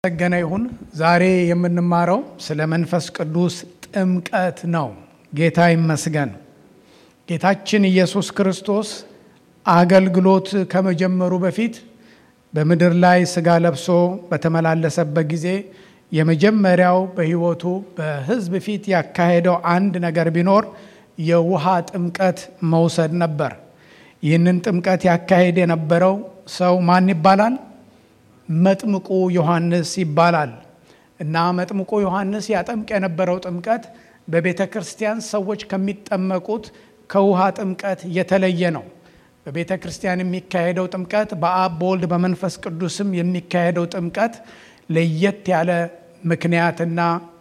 የተመሰገነ ይሁን። ዛሬ የምንማረው ስለ መንፈስ ቅዱስ ጥምቀት ነው። ጌታ ይመስገን። ጌታችን ኢየሱስ ክርስቶስ አገልግሎት ከመጀመሩ በፊት በምድር ላይ ስጋ ለብሶ በተመላለሰበት ጊዜ የመጀመሪያው በሕይወቱ በሕዝብ ፊት ያካሄደው አንድ ነገር ቢኖር የውሃ ጥምቀት መውሰድ ነበር። ይህንን ጥምቀት ያካሄድ የነበረው ሰው ማን ይባላል? መጥምቁ ዮሐንስ ይባላል። እና መጥምቁ ዮሐንስ ያጠምቅ የነበረው ጥምቀት በቤተ ክርስቲያን ሰዎች ከሚጠመቁት ከውሃ ጥምቀት የተለየ ነው። በቤተ ክርስቲያን የሚካሄደው ጥምቀት በአብ በወልድ በመንፈስ ቅዱስም የሚካሄደው ጥምቀት ለየት ያለ ምክንያትና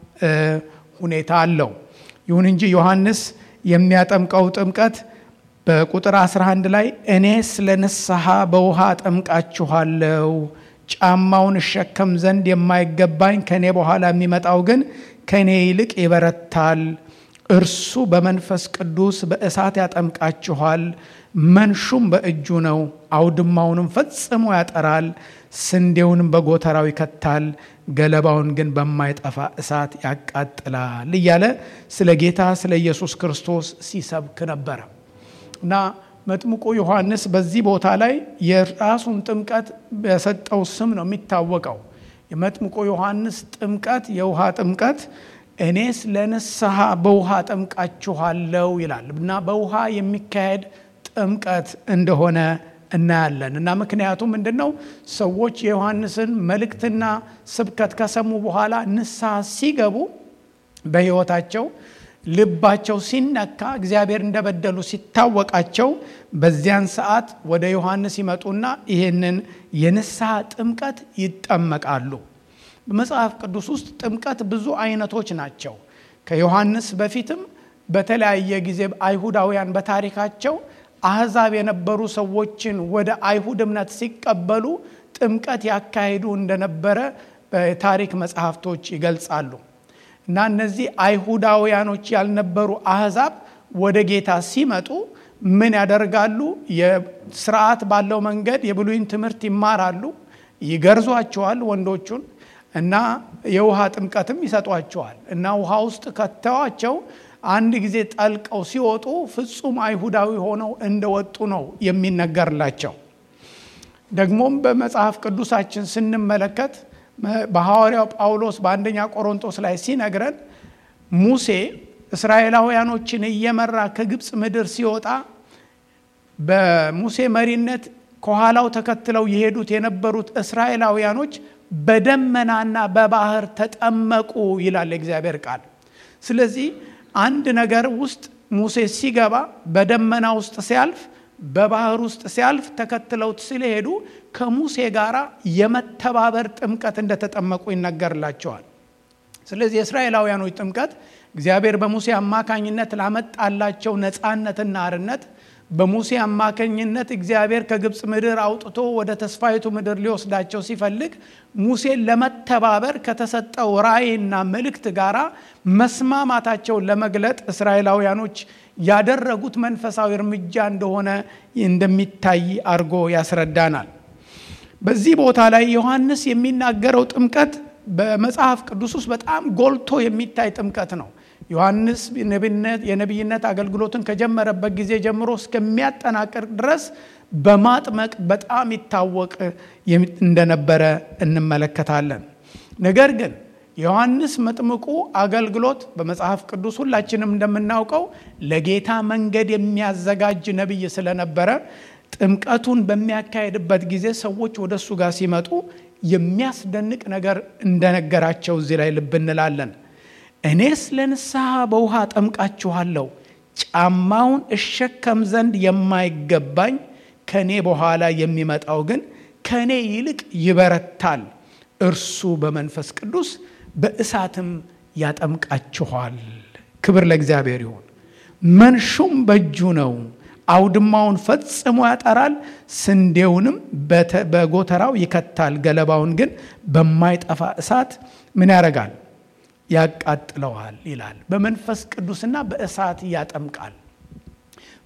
ሁኔታ አለው። ይሁን እንጂ ዮሐንስ የሚያጠምቀው ጥምቀት በቁጥር 11 ላይ እኔስ ለንስሐ በውሃ አጠምቃችኋለሁ ጫማውን እሸከም ዘንድ የማይገባኝ ከእኔ በኋላ የሚመጣው ግን ከእኔ ይልቅ ይበረታል። እርሱ በመንፈስ ቅዱስ በእሳት ያጠምቃችኋል። መንሹም በእጁ ነው፣ አውድማውንም ፈጽሞ ያጠራል፣ ስንዴውንም በጎተራው ይከታል፣ ገለባውን ግን በማይጠፋ እሳት ያቃጥላል እያለ ስለ ጌታ ስለ ኢየሱስ ክርስቶስ ሲሰብክ ነበረ እና መጥምቁ ዮሐንስ በዚህ ቦታ ላይ የራሱን ጥምቀት በሰጠው ስም ነው የሚታወቀው። የመጥምቁ ዮሐንስ ጥምቀት የውሃ ጥምቀት እኔስ ለንስሐ በውሃ ጠምቃችኋለሁ ይላል እና በውሃ የሚካሄድ ጥምቀት እንደሆነ እናያለን። እና ምክንያቱ ምንድን ነው? ሰዎች የዮሐንስን መልእክትና ስብከት ከሰሙ በኋላ ንስሐ ሲገቡ በሕይወታቸው ልባቸው ሲነካ እግዚአብሔር እንደበደሉ ሲታወቃቸው በዚያን ሰዓት ወደ ዮሐንስ ይመጡና ይህንን የንስሐ ጥምቀት ይጠመቃሉ። በመጽሐፍ ቅዱስ ውስጥ ጥምቀት ብዙ አይነቶች ናቸው። ከዮሐንስ በፊትም በተለያየ ጊዜ አይሁዳውያን በታሪካቸው አሕዛብ የነበሩ ሰዎችን ወደ አይሁድ እምነት ሲቀበሉ ጥምቀት ያካሂዱ እንደነበረ በታሪክ መጽሐፍቶች ይገልጻሉ። እና እነዚህ አይሁዳውያኖች ያልነበሩ አሕዛብ ወደ ጌታ ሲመጡ ምን ያደርጋሉ? የስርዓት ባለው መንገድ የብሉይን ትምህርት ይማራሉ፣ ይገርዟቸዋል ወንዶቹን እና የውሃ ጥምቀትም ይሰጧቸዋል። እና ውሃ ውስጥ ከተዋቸው አንድ ጊዜ ጠልቀው ሲወጡ ፍጹም አይሁዳዊ ሆነው እንደወጡ ነው የሚነገርላቸው። ደግሞም በመጽሐፍ ቅዱሳችን ስንመለከት በሐዋርያው ጳውሎስ በአንደኛ ቆሮንቶስ ላይ ሲነግረን ሙሴ እስራኤላውያኖችን እየመራ ከግብፅ ምድር ሲወጣ በሙሴ መሪነት ከኋላው ተከትለው የሄዱት የነበሩት እስራኤላውያኖች በደመናና በባህር ተጠመቁ ይላል የእግዚአብሔር ቃል። ስለዚህ አንድ ነገር ውስጥ ሙሴ ሲገባ በደመና ውስጥ ሲያልፍ በባህር ውስጥ ሲያልፍ ተከትለውት ስለሄዱ ከሙሴ ጋር የመተባበር ጥምቀት እንደተጠመቁ ይነገርላቸዋል። ስለዚህ የእስራኤላውያኖች ጥምቀት እግዚአብሔር በሙሴ አማካኝነት ላመጣላቸው ነፃነትና አርነት በሙሴ አማካኝነት እግዚአብሔር ከግብፅ ምድር አውጥቶ ወደ ተስፋይቱ ምድር ሊወስዳቸው ሲፈልግ ሙሴን ለመተባበር ከተሰጠው ራእይና መልእክት ጋራ መስማማታቸውን ለመግለጥ እስራኤላውያኖች ያደረጉት መንፈሳዊ እርምጃ እንደሆነ እንደሚታይ አድርጎ ያስረዳናል። በዚህ ቦታ ላይ ዮሐንስ የሚናገረው ጥምቀት በመጽሐፍ ቅዱስ ውስጥ በጣም ጎልቶ የሚታይ ጥምቀት ነው። ዮሐንስ የነቢይነት አገልግሎትን ከጀመረበት ጊዜ ጀምሮ እስከሚያጠናቅር ድረስ በማጥመቅ በጣም ይታወቅ እንደነበረ እንመለከታለን። ነገር ግን ዮሐንስ መጥምቁ አገልግሎት በመጽሐፍ ቅዱስ ሁላችንም እንደምናውቀው ለጌታ መንገድ የሚያዘጋጅ ነቢይ ስለነበረ ጥምቀቱን በሚያካሄድበት ጊዜ ሰዎች ወደ እሱ ጋር ሲመጡ የሚያስደንቅ ነገር እንደነገራቸው እዚህ ላይ ልብ እንላለን። እኔስ ለንስሐ በውሃ ጠምቃችኋለሁ፣ ጫማውን እሸከም ዘንድ የማይገባኝ ከእኔ በኋላ የሚመጣው ግን ከእኔ ይልቅ ይበረታል። እርሱ በመንፈስ ቅዱስ በእሳትም ያጠምቃችኋል። ክብር ለእግዚአብሔር ይሁን። መንሹም በእጁ ነው፣ አውድማውን ፈጽሞ ያጠራል፣ ስንዴውንም በጎተራው ይከታል፣ ገለባውን ግን በማይጠፋ እሳት ምን ያደርጋል? ያቃጥለዋል ይላል። በመንፈስ ቅዱስና በእሳት ያጠምቃል።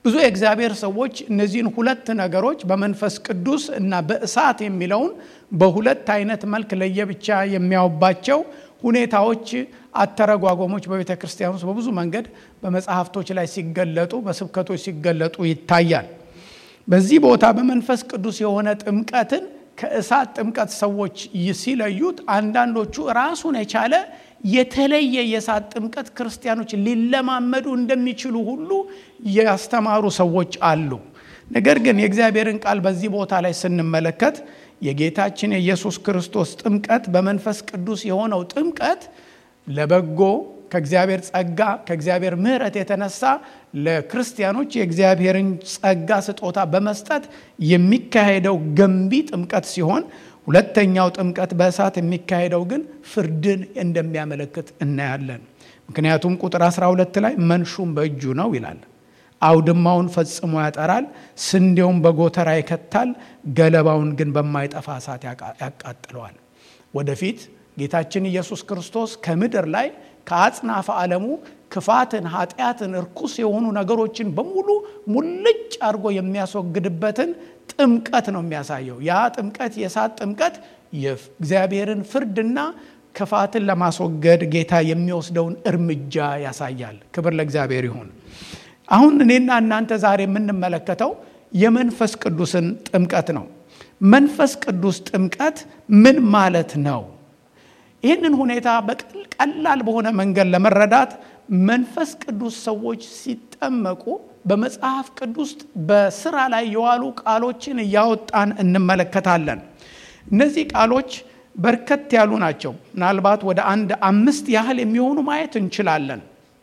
ብዙ የእግዚአብሔር ሰዎች እነዚህን ሁለት ነገሮች በመንፈስ ቅዱስ እና በእሳት የሚለውን በሁለት አይነት መልክ ለየብቻ የሚያውባቸው ሁኔታዎች፣ አተረጓጎሞች በቤተ ክርስቲያን ውስጥ በብዙ መንገድ በመጽሐፍቶች ላይ ሲገለጡ፣ በስብከቶች ሲገለጡ ይታያል። በዚህ ቦታ በመንፈስ ቅዱስ የሆነ ጥምቀትን ከእሳት ጥምቀት ሰዎች ሲለዩት፣ አንዳንዶቹ ራሱን የቻለ የተለየ የእሳት ጥምቀት ክርስቲያኖች ሊለማመዱ እንደሚችሉ ሁሉ ያስተማሩ ሰዎች አሉ። ነገር ግን የእግዚአብሔርን ቃል በዚህ ቦታ ላይ ስንመለከት የጌታችን የኢየሱስ ክርስቶስ ጥምቀት በመንፈስ ቅዱስ የሆነው ጥምቀት ለበጎ ከእግዚአብሔር ጸጋ ከእግዚአብሔር ምሕረት የተነሳ ለክርስቲያኖች የእግዚአብሔርን ጸጋ ስጦታ በመስጠት የሚካሄደው ገንቢ ጥምቀት ሲሆን ሁለተኛው ጥምቀት በእሳት የሚካሄደው ግን ፍርድን እንደሚያመለክት እናያለን። ምክንያቱም ቁጥር 12 ላይ መንሹም በእጁ ነው ይላል። አውድማውን ፈጽሞ ያጠራል፣ ስንዴውን በጎተራ ይከታል፣ ገለባውን ግን በማይጠፋ እሳት ያቃጥለዋል። ወደፊት ጌታችን ኢየሱስ ክርስቶስ ከምድር ላይ ከአጽናፈ ዓለሙ ክፋትን፣ ኃጢአትን፣ እርኩስ የሆኑ ነገሮችን በሙሉ ሙልጭ አድርጎ የሚያስወግድበትን ጥምቀት ነው የሚያሳየው። ያ ጥምቀት የእሳት ጥምቀት የእግዚአብሔርን ፍርድና ክፋትን ለማስወገድ ጌታ የሚወስደውን እርምጃ ያሳያል። ክብር ለእግዚአብሔር ይሁን። አሁን እኔና እናንተ ዛሬ የምንመለከተው የመንፈስ ቅዱስን ጥምቀት ነው። መንፈስ ቅዱስ ጥምቀት ምን ማለት ነው? ይህንን ሁኔታ በቀላል በሆነ መንገድ ለመረዳት መንፈስ ቅዱስ ሰዎች ሲጠመቁ በመጽሐፍ ቅዱስ በስራ ላይ የዋሉ ቃሎችን እያወጣን እንመለከታለን። እነዚህ ቃሎች በርከት ያሉ ናቸው። ምናልባት ወደ አንድ አምስት ያህል የሚሆኑ ማየት እንችላለን።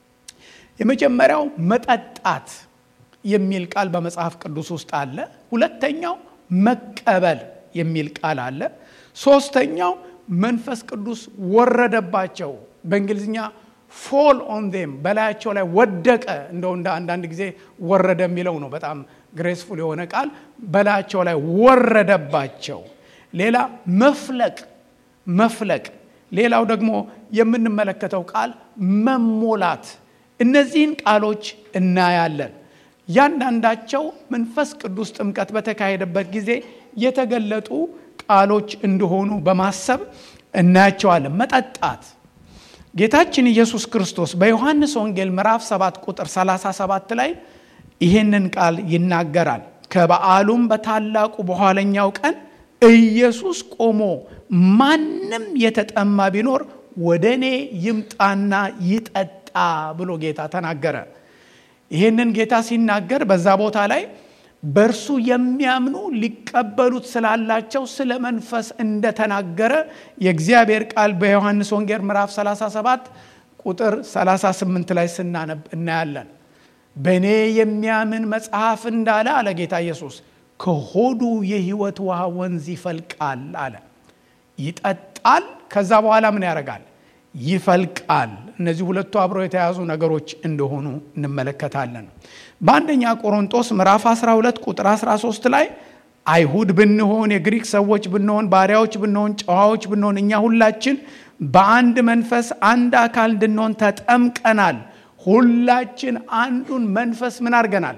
የመጀመሪያው መጠጣት የሚል ቃል በመጽሐፍ ቅዱስ ውስጥ አለ። ሁለተኛው መቀበል የሚል ቃል አለ። ሶስተኛው መንፈስ ቅዱስ ወረደባቸው በእንግሊዝኛ ፎል ኦን ዴም በላያቸው ላይ ወደቀ። እንደው እንደ አንዳንድ ጊዜ ወረደ የሚለው ነው በጣም ግሬስፉል የሆነ ቃል በላያቸው ላይ ወረደባቸው። ሌላ መፍለቅ መፍለቅ። ሌላው ደግሞ የምንመለከተው ቃል መሞላት። እነዚህን ቃሎች እናያለን። እያንዳንዳቸው መንፈስ ቅዱስ ጥምቀት በተካሄደበት ጊዜ የተገለጡ ቃሎች እንደሆኑ በማሰብ እናያቸዋለን። መጠጣት ጌታችን ኢየሱስ ክርስቶስ በዮሐንስ ወንጌል ምዕራፍ 7 ቁጥር 37 ላይ ይህንን ቃል ይናገራል። ከበዓሉም በታላቁ በኋለኛው ቀን ኢየሱስ ቆሞ ማንም የተጠማ ቢኖር ወደ እኔ ይምጣና ይጠጣ ብሎ ጌታ ተናገረ። ይህንን ጌታ ሲናገር በዛ ቦታ ላይ በእርሱ የሚያምኑ ሊቀበሉት ስላላቸው ስለ መንፈስ እንደተናገረ የእግዚአብሔር ቃል በዮሐንስ ወንጌል ምዕራፍ 37 ቁጥር 38 ላይ ስናነብ እናያለን። በእኔ የሚያምን መጽሐፍ እንዳለ አለ ጌታ ኢየሱስ ከሆዱ የሕይወት ውሃ ወንዝ ይፈልቃል አለ። ይጠጣል። ከዛ በኋላ ምን ያደርጋል? ይፈልቃል። እነዚህ ሁለቱ አብረው የተያዙ ነገሮች እንደሆኑ እንመለከታለን። በአንደኛ ቆሮንጦስ ምዕራፍ 12 ቁጥር 13 ላይ አይሁድ ብንሆን የግሪክ ሰዎች ብንሆን ባሪያዎች ብንሆን ጨዋዎች ብንሆን እኛ ሁላችን በአንድ መንፈስ አንድ አካል እንድንሆን ተጠምቀናል። ሁላችን አንዱን መንፈስ ምን አድርገናል?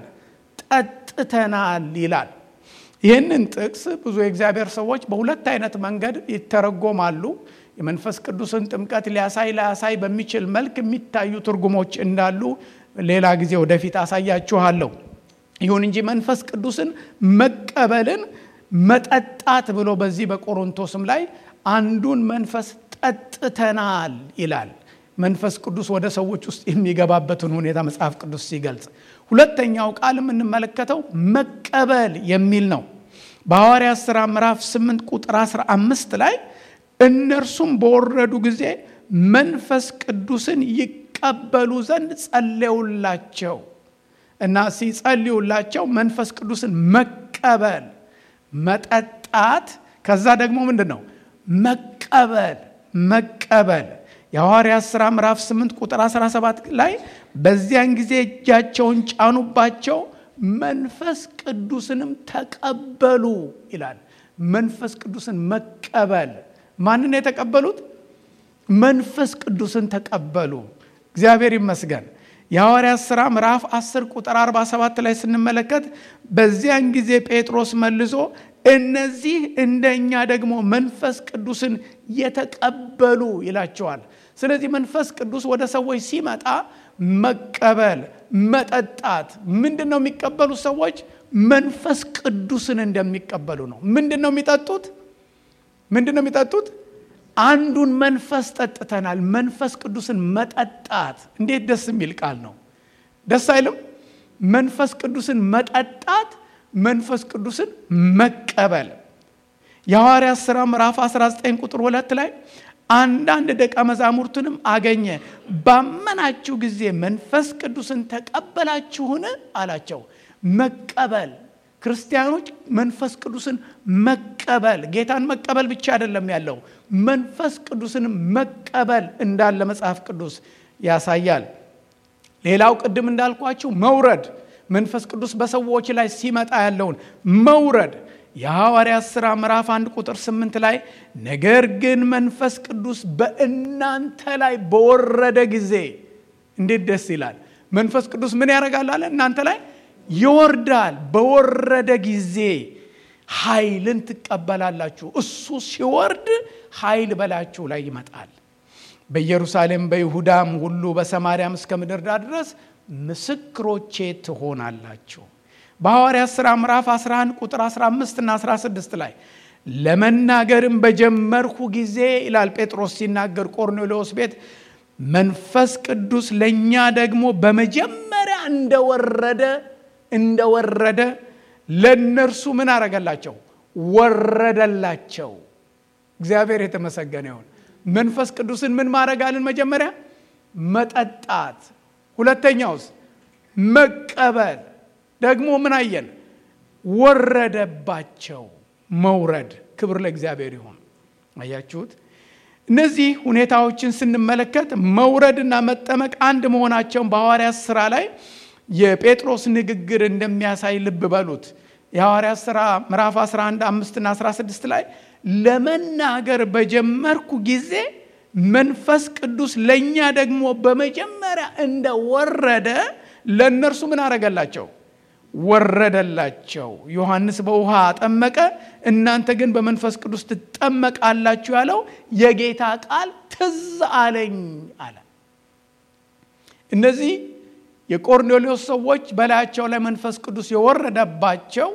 ጠጥተናል ይላል። ይህንን ጥቅስ ብዙ የእግዚአብሔር ሰዎች በሁለት አይነት መንገድ ይተረጎማሉ። የመንፈስ ቅዱስን ጥምቀት ሊያሳይ ላያሳይ በሚችል መልክ የሚታዩ ትርጉሞች እንዳሉ ሌላ ጊዜ ወደፊት አሳያችኋለሁ። ይሁን እንጂ መንፈስ ቅዱስን መቀበልን መጠጣት ብሎ በዚህ በቆሮንቶስም ላይ አንዱን መንፈስ ጠጥተናል ይላል። መንፈስ ቅዱስ ወደ ሰዎች ውስጥ የሚገባበትን ሁኔታ መጽሐፍ ቅዱስ ሲገልጽ፣ ሁለተኛው ቃል የምንመለከተው መቀበል የሚል ነው። በሐዋርያት ሥራ ምዕራፍ 8 ቁጥር 15 ላይ እነርሱም በወረዱ ጊዜ መንፈስ ቅዱስን ይቀበሉ ዘንድ ጸለዩላቸው እና ሲጸልዩላቸው መንፈስ ቅዱስን መቀበል መጠጣት፣ ከዛ ደግሞ ምንድን ነው መቀበል መቀበል የሐዋርያት ሥራ ምዕራፍ 8 ቁጥር 17 ላይ በዚያን ጊዜ እጃቸውን ጫኑባቸው መንፈስ ቅዱስንም ተቀበሉ ይላል። መንፈስ ቅዱስን መቀበል ማንን የተቀበሉት? መንፈስ ቅዱስን ተቀበሉ። እግዚአብሔር ይመስገን። የሐዋርያት ሥራ ምዕራፍ 10 ቁጥር 47 ላይ ስንመለከት በዚያን ጊዜ ጴጥሮስ መልሶ እነዚህ እንደኛ ደግሞ መንፈስ ቅዱስን የተቀበሉ ይላቸዋል። ስለዚህ መንፈስ ቅዱስ ወደ ሰዎች ሲመጣ መቀበል፣ መጠጣት ምንድን ነው የሚቀበሉ ሰዎች መንፈስ ቅዱስን እንደሚቀበሉ ነው። ምንድን ነው የሚጠጡት? ምንድን ነው የሚጠጡት? አንዱን መንፈስ ጠጥተናል። መንፈስ ቅዱስን መጠጣት እንዴት ደስ የሚል ቃል ነው! ደስ አይልም? መንፈስ ቅዱስን መጠጣት፣ መንፈስ ቅዱስን መቀበል። የሐዋርያት ሥራ ምዕራፍ 19 ቁጥር ሁለት ላይ አንዳንድ ደቀ መዛሙርትንም አገኘ፣ ባመናችሁ ጊዜ መንፈስ ቅዱስን ተቀበላችሁን አላቸው። መቀበል ክርስቲያኖች መንፈስ ቅዱስን መቀበል ጌታን መቀበል ብቻ አይደለም ያለው መንፈስ ቅዱስን መቀበል እንዳለ መጽሐፍ ቅዱስ ያሳያል። ሌላው ቅድም እንዳልኳችሁ መውረድ መንፈስ ቅዱስ በሰዎች ላይ ሲመጣ ያለውን መውረድ የሐዋርያት ሥራ ምዕራፍ አንድ ቁጥር ስምንት ላይ ነገር ግን መንፈስ ቅዱስ በእናንተ ላይ በወረደ ጊዜ እንዴት ደስ ይላል። መንፈስ ቅዱስ ምን ያደርጋል አለ እናንተ ላይ ይወርዳል። በወረደ ጊዜ ኃይልን ትቀበላላችሁ። እሱ ሲወርድ ኃይል በላችሁ ላይ ይመጣል። በኢየሩሳሌም በይሁዳም ሁሉ በሰማርያም እስከ ምድር ዳር ድረስ ምስክሮቼ ትሆናላችሁ። በሐዋርያት ሥራ ምዕራፍ 11 ቁጥር 15 እና 16 ላይ ለመናገርም በጀመርሁ ጊዜ ይላል ጴጥሮስ ሲናገር ቆርኔሌዎስ ቤት መንፈስ ቅዱስ ለእኛ ደግሞ በመጀመሪያ እንደወረደ እንደወረደ ለእነርሱ ምን አረገላቸው? ወረደላቸው። እግዚአብሔር የተመሰገነ ይሁን። መንፈስ ቅዱስን ምን ማድረጋልን? መጀመሪያ መጠጣት፣ ሁለተኛውስ መቀበል። ደግሞ ምን አየን? ወረደባቸው። መውረድ። ክብር ለእግዚአብሔር ይሁን። አያችሁት? እነዚህ ሁኔታዎችን ስንመለከት መውረድና መጠመቅ አንድ መሆናቸውን በሐዋርያት ሥራ ላይ የጴጥሮስ ንግግር እንደሚያሳይ ልብ በሉት። የሐዋርያት ሥራ ምዕራፍ 11 5ና 16 ላይ ለመናገር በጀመርኩ ጊዜ መንፈስ ቅዱስ ለእኛ ደግሞ በመጀመሪያ እንደወረደ ለእነርሱ ምን አረገላቸው? ወረደላቸው። ዮሐንስ በውሃ አጠመቀ፣ እናንተ ግን በመንፈስ ቅዱስ ትጠመቃላችሁ ያለው የጌታ ቃል ትዝ አለኝ አለ። እነዚህ የቆርኔሌዎስ ሰዎች በላያቸው ላይ መንፈስ ቅዱስ የወረደባቸው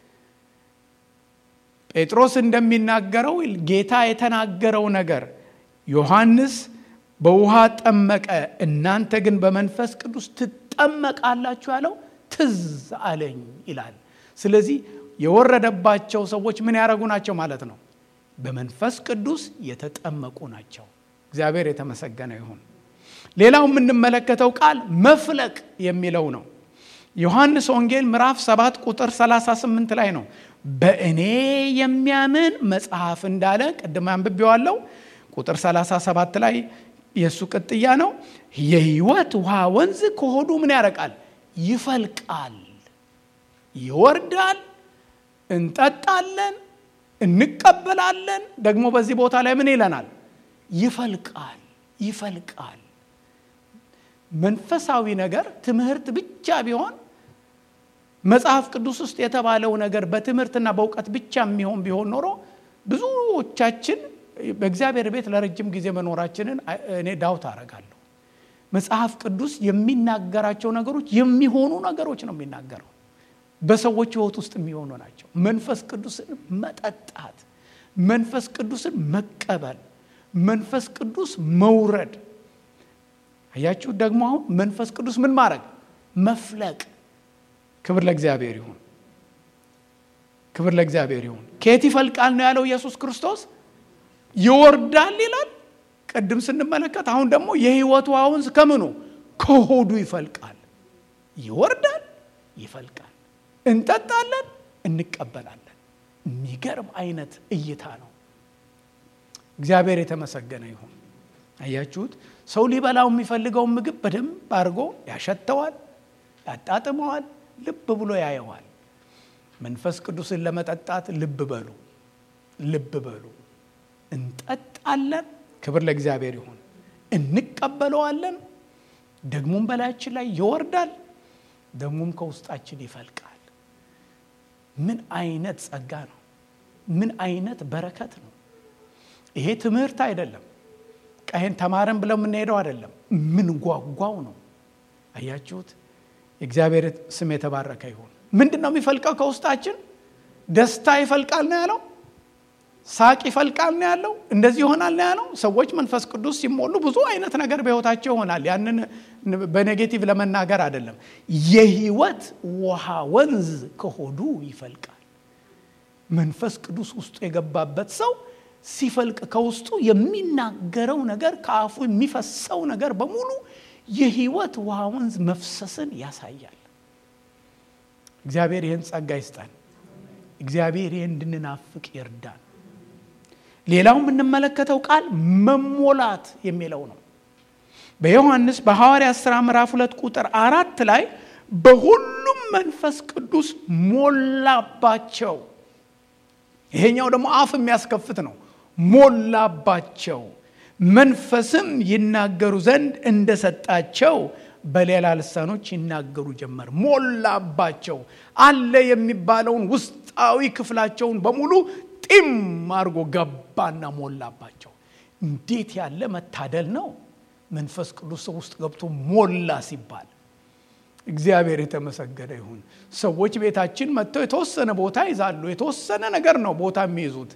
ጴጥሮስ እንደሚናገረው ጌታ የተናገረው ነገር ዮሐንስ በውሃ ጠመቀ፣ እናንተ ግን በመንፈስ ቅዱስ ትጠመቃላችሁ ያለው ትዝ አለኝ ይላል። ስለዚህ የወረደባቸው ሰዎች ምን ያደረጉ ናቸው ማለት ነው? በመንፈስ ቅዱስ የተጠመቁ ናቸው። እግዚአብሔር የተመሰገነ ይሁን። ሌላው የምንመለከተው ቃል መፍለቅ የሚለው ነው። ዮሐንስ ወንጌል ምዕራፍ 7 ቁጥር 38 ላይ ነው። በእኔ የሚያምን መጽሐፍ እንዳለ ቅድም አንብቤዋለሁ። ቁጥር 37 ላይ የእሱ ቅጥያ ነው። የሕይወት ውሃ ወንዝ ከሆዱ ምን ያረቃል? ይፈልቃል፣ ይወርዳል፣ እንጠጣለን፣ እንቀበላለን። ደግሞ በዚህ ቦታ ላይ ምን ይለናል? ይፈልቃል፣ ይፈልቃል። መንፈሳዊ ነገር ትምህርት ብቻ ቢሆን መጽሐፍ ቅዱስ ውስጥ የተባለው ነገር በትምህርትና በእውቀት ብቻ የሚሆን ቢሆን ኖሮ ብዙዎቻችን በእግዚአብሔር ቤት ለረጅም ጊዜ መኖራችንን እኔ ዳውት አረጋለሁ። መጽሐፍ ቅዱስ የሚናገራቸው ነገሮች የሚሆኑ ነገሮች ነው የሚናገረው። በሰዎች ሕይወት ውስጥ የሚሆኑ ናቸው። መንፈስ ቅዱስን መጠጣት፣ መንፈስ ቅዱስን መቀበል፣ መንፈስ ቅዱስ መውረድ። አያችሁ ደግሞ አሁን መንፈስ ቅዱስ ምን ማድረግ መፍለቅ። ክብር ለእግዚአብሔር ይሁን፣ ክብር ለእግዚአብሔር ይሁን። ከየት ይፈልቃል ነው ያለው ኢየሱስ ክርስቶስ? ይወርዳል ይላል ቅድም ስንመለከት አሁን ደግሞ የህይወቱ ውሃ ወንዝ ከምኑ ከሆዱ ይፈልቃል። ይወርዳል፣ ይፈልቃል። እንጠጣለን፣ እንቀበላለን። የሚገርም አይነት እይታ ነው። እግዚአብሔር የተመሰገነ ይሁን። አያችሁት? ሰው ሊበላው የሚፈልገውን ምግብ በደንብ አድርጎ ያሸተዋል፣ ያጣጥመዋል፣ ልብ ብሎ ያየዋል። መንፈስ ቅዱስን ለመጠጣት ልብ በሉ፣ ልብ በሉ። እንጠጣለን ክብር ለእግዚአብሔር ይሁን። እንቀበለዋለን። ደግሞም በላያችን ላይ ይወርዳል፣ ደግሞም ከውስጣችን ይፈልቃል። ምን አይነት ጸጋ ነው! ምን አይነት በረከት ነው! ይሄ ትምህርት አይደለም። ቀይን ተማረን ብለው የምንሄደው አይደለም። ምን ጓጓው ነው። አያችሁት? የእግዚአብሔር ስም የተባረከ ይሁን። ምንድን ነው የሚፈልቀው ከውስጣችን? ደስታ ይፈልቃል ነው ያለው። ሳቅ ይፈልቃል ነው ያለው። እንደዚህ ይሆናል ነው ያለው። ሰዎች መንፈስ ቅዱስ ሲሞሉ ብዙ አይነት ነገር በሕይወታቸው ይሆናል። ያንን በኔጌቲቭ ለመናገር አይደለም። የህይወት ውሃ ወንዝ ከሆዱ ይፈልቃል። መንፈስ ቅዱስ ውስጡ የገባበት ሰው ሲፈልቅ ከውስጡ የሚናገረው ነገር ከአፉ የሚፈሰው ነገር በሙሉ የህይወት ውሃ ወንዝ መፍሰስን ያሳያል። እግዚአብሔር ይህን ጸጋ ይስጠን። እግዚአብሔር ይህን እንድንናፍቅ ይርዳን። ሌላው የምንመለከተው ቃል መሞላት የሚለው ነው። በዮሐንስ በሐዋርያት ሥራ ምዕራፍ ሁለት ቁጥር አራት ላይ በሁሉም መንፈስ ቅዱስ ሞላባቸው። ይሄኛው ደግሞ አፍ የሚያስከፍት ነው። ሞላባቸው መንፈስም ይናገሩ ዘንድ እንደሰጣቸው በሌላ ልሳኖች ይናገሩ ጀመር። ሞላባቸው አለ የሚባለውን ውስጣዊ ክፍላቸውን በሙሉ ጢም አድርጎ ገባና ሞላባቸው። እንዴት ያለ መታደል ነው! መንፈስ ቅዱስ ሰው ውስጥ ገብቶ ሞላ ሲባል እግዚአብሔር የተመሰገነ ይሁን። ሰዎች ቤታችን መጥተው የተወሰነ ቦታ ይዛሉ። የተወሰነ ነገር ነው ቦታ የሚይዙት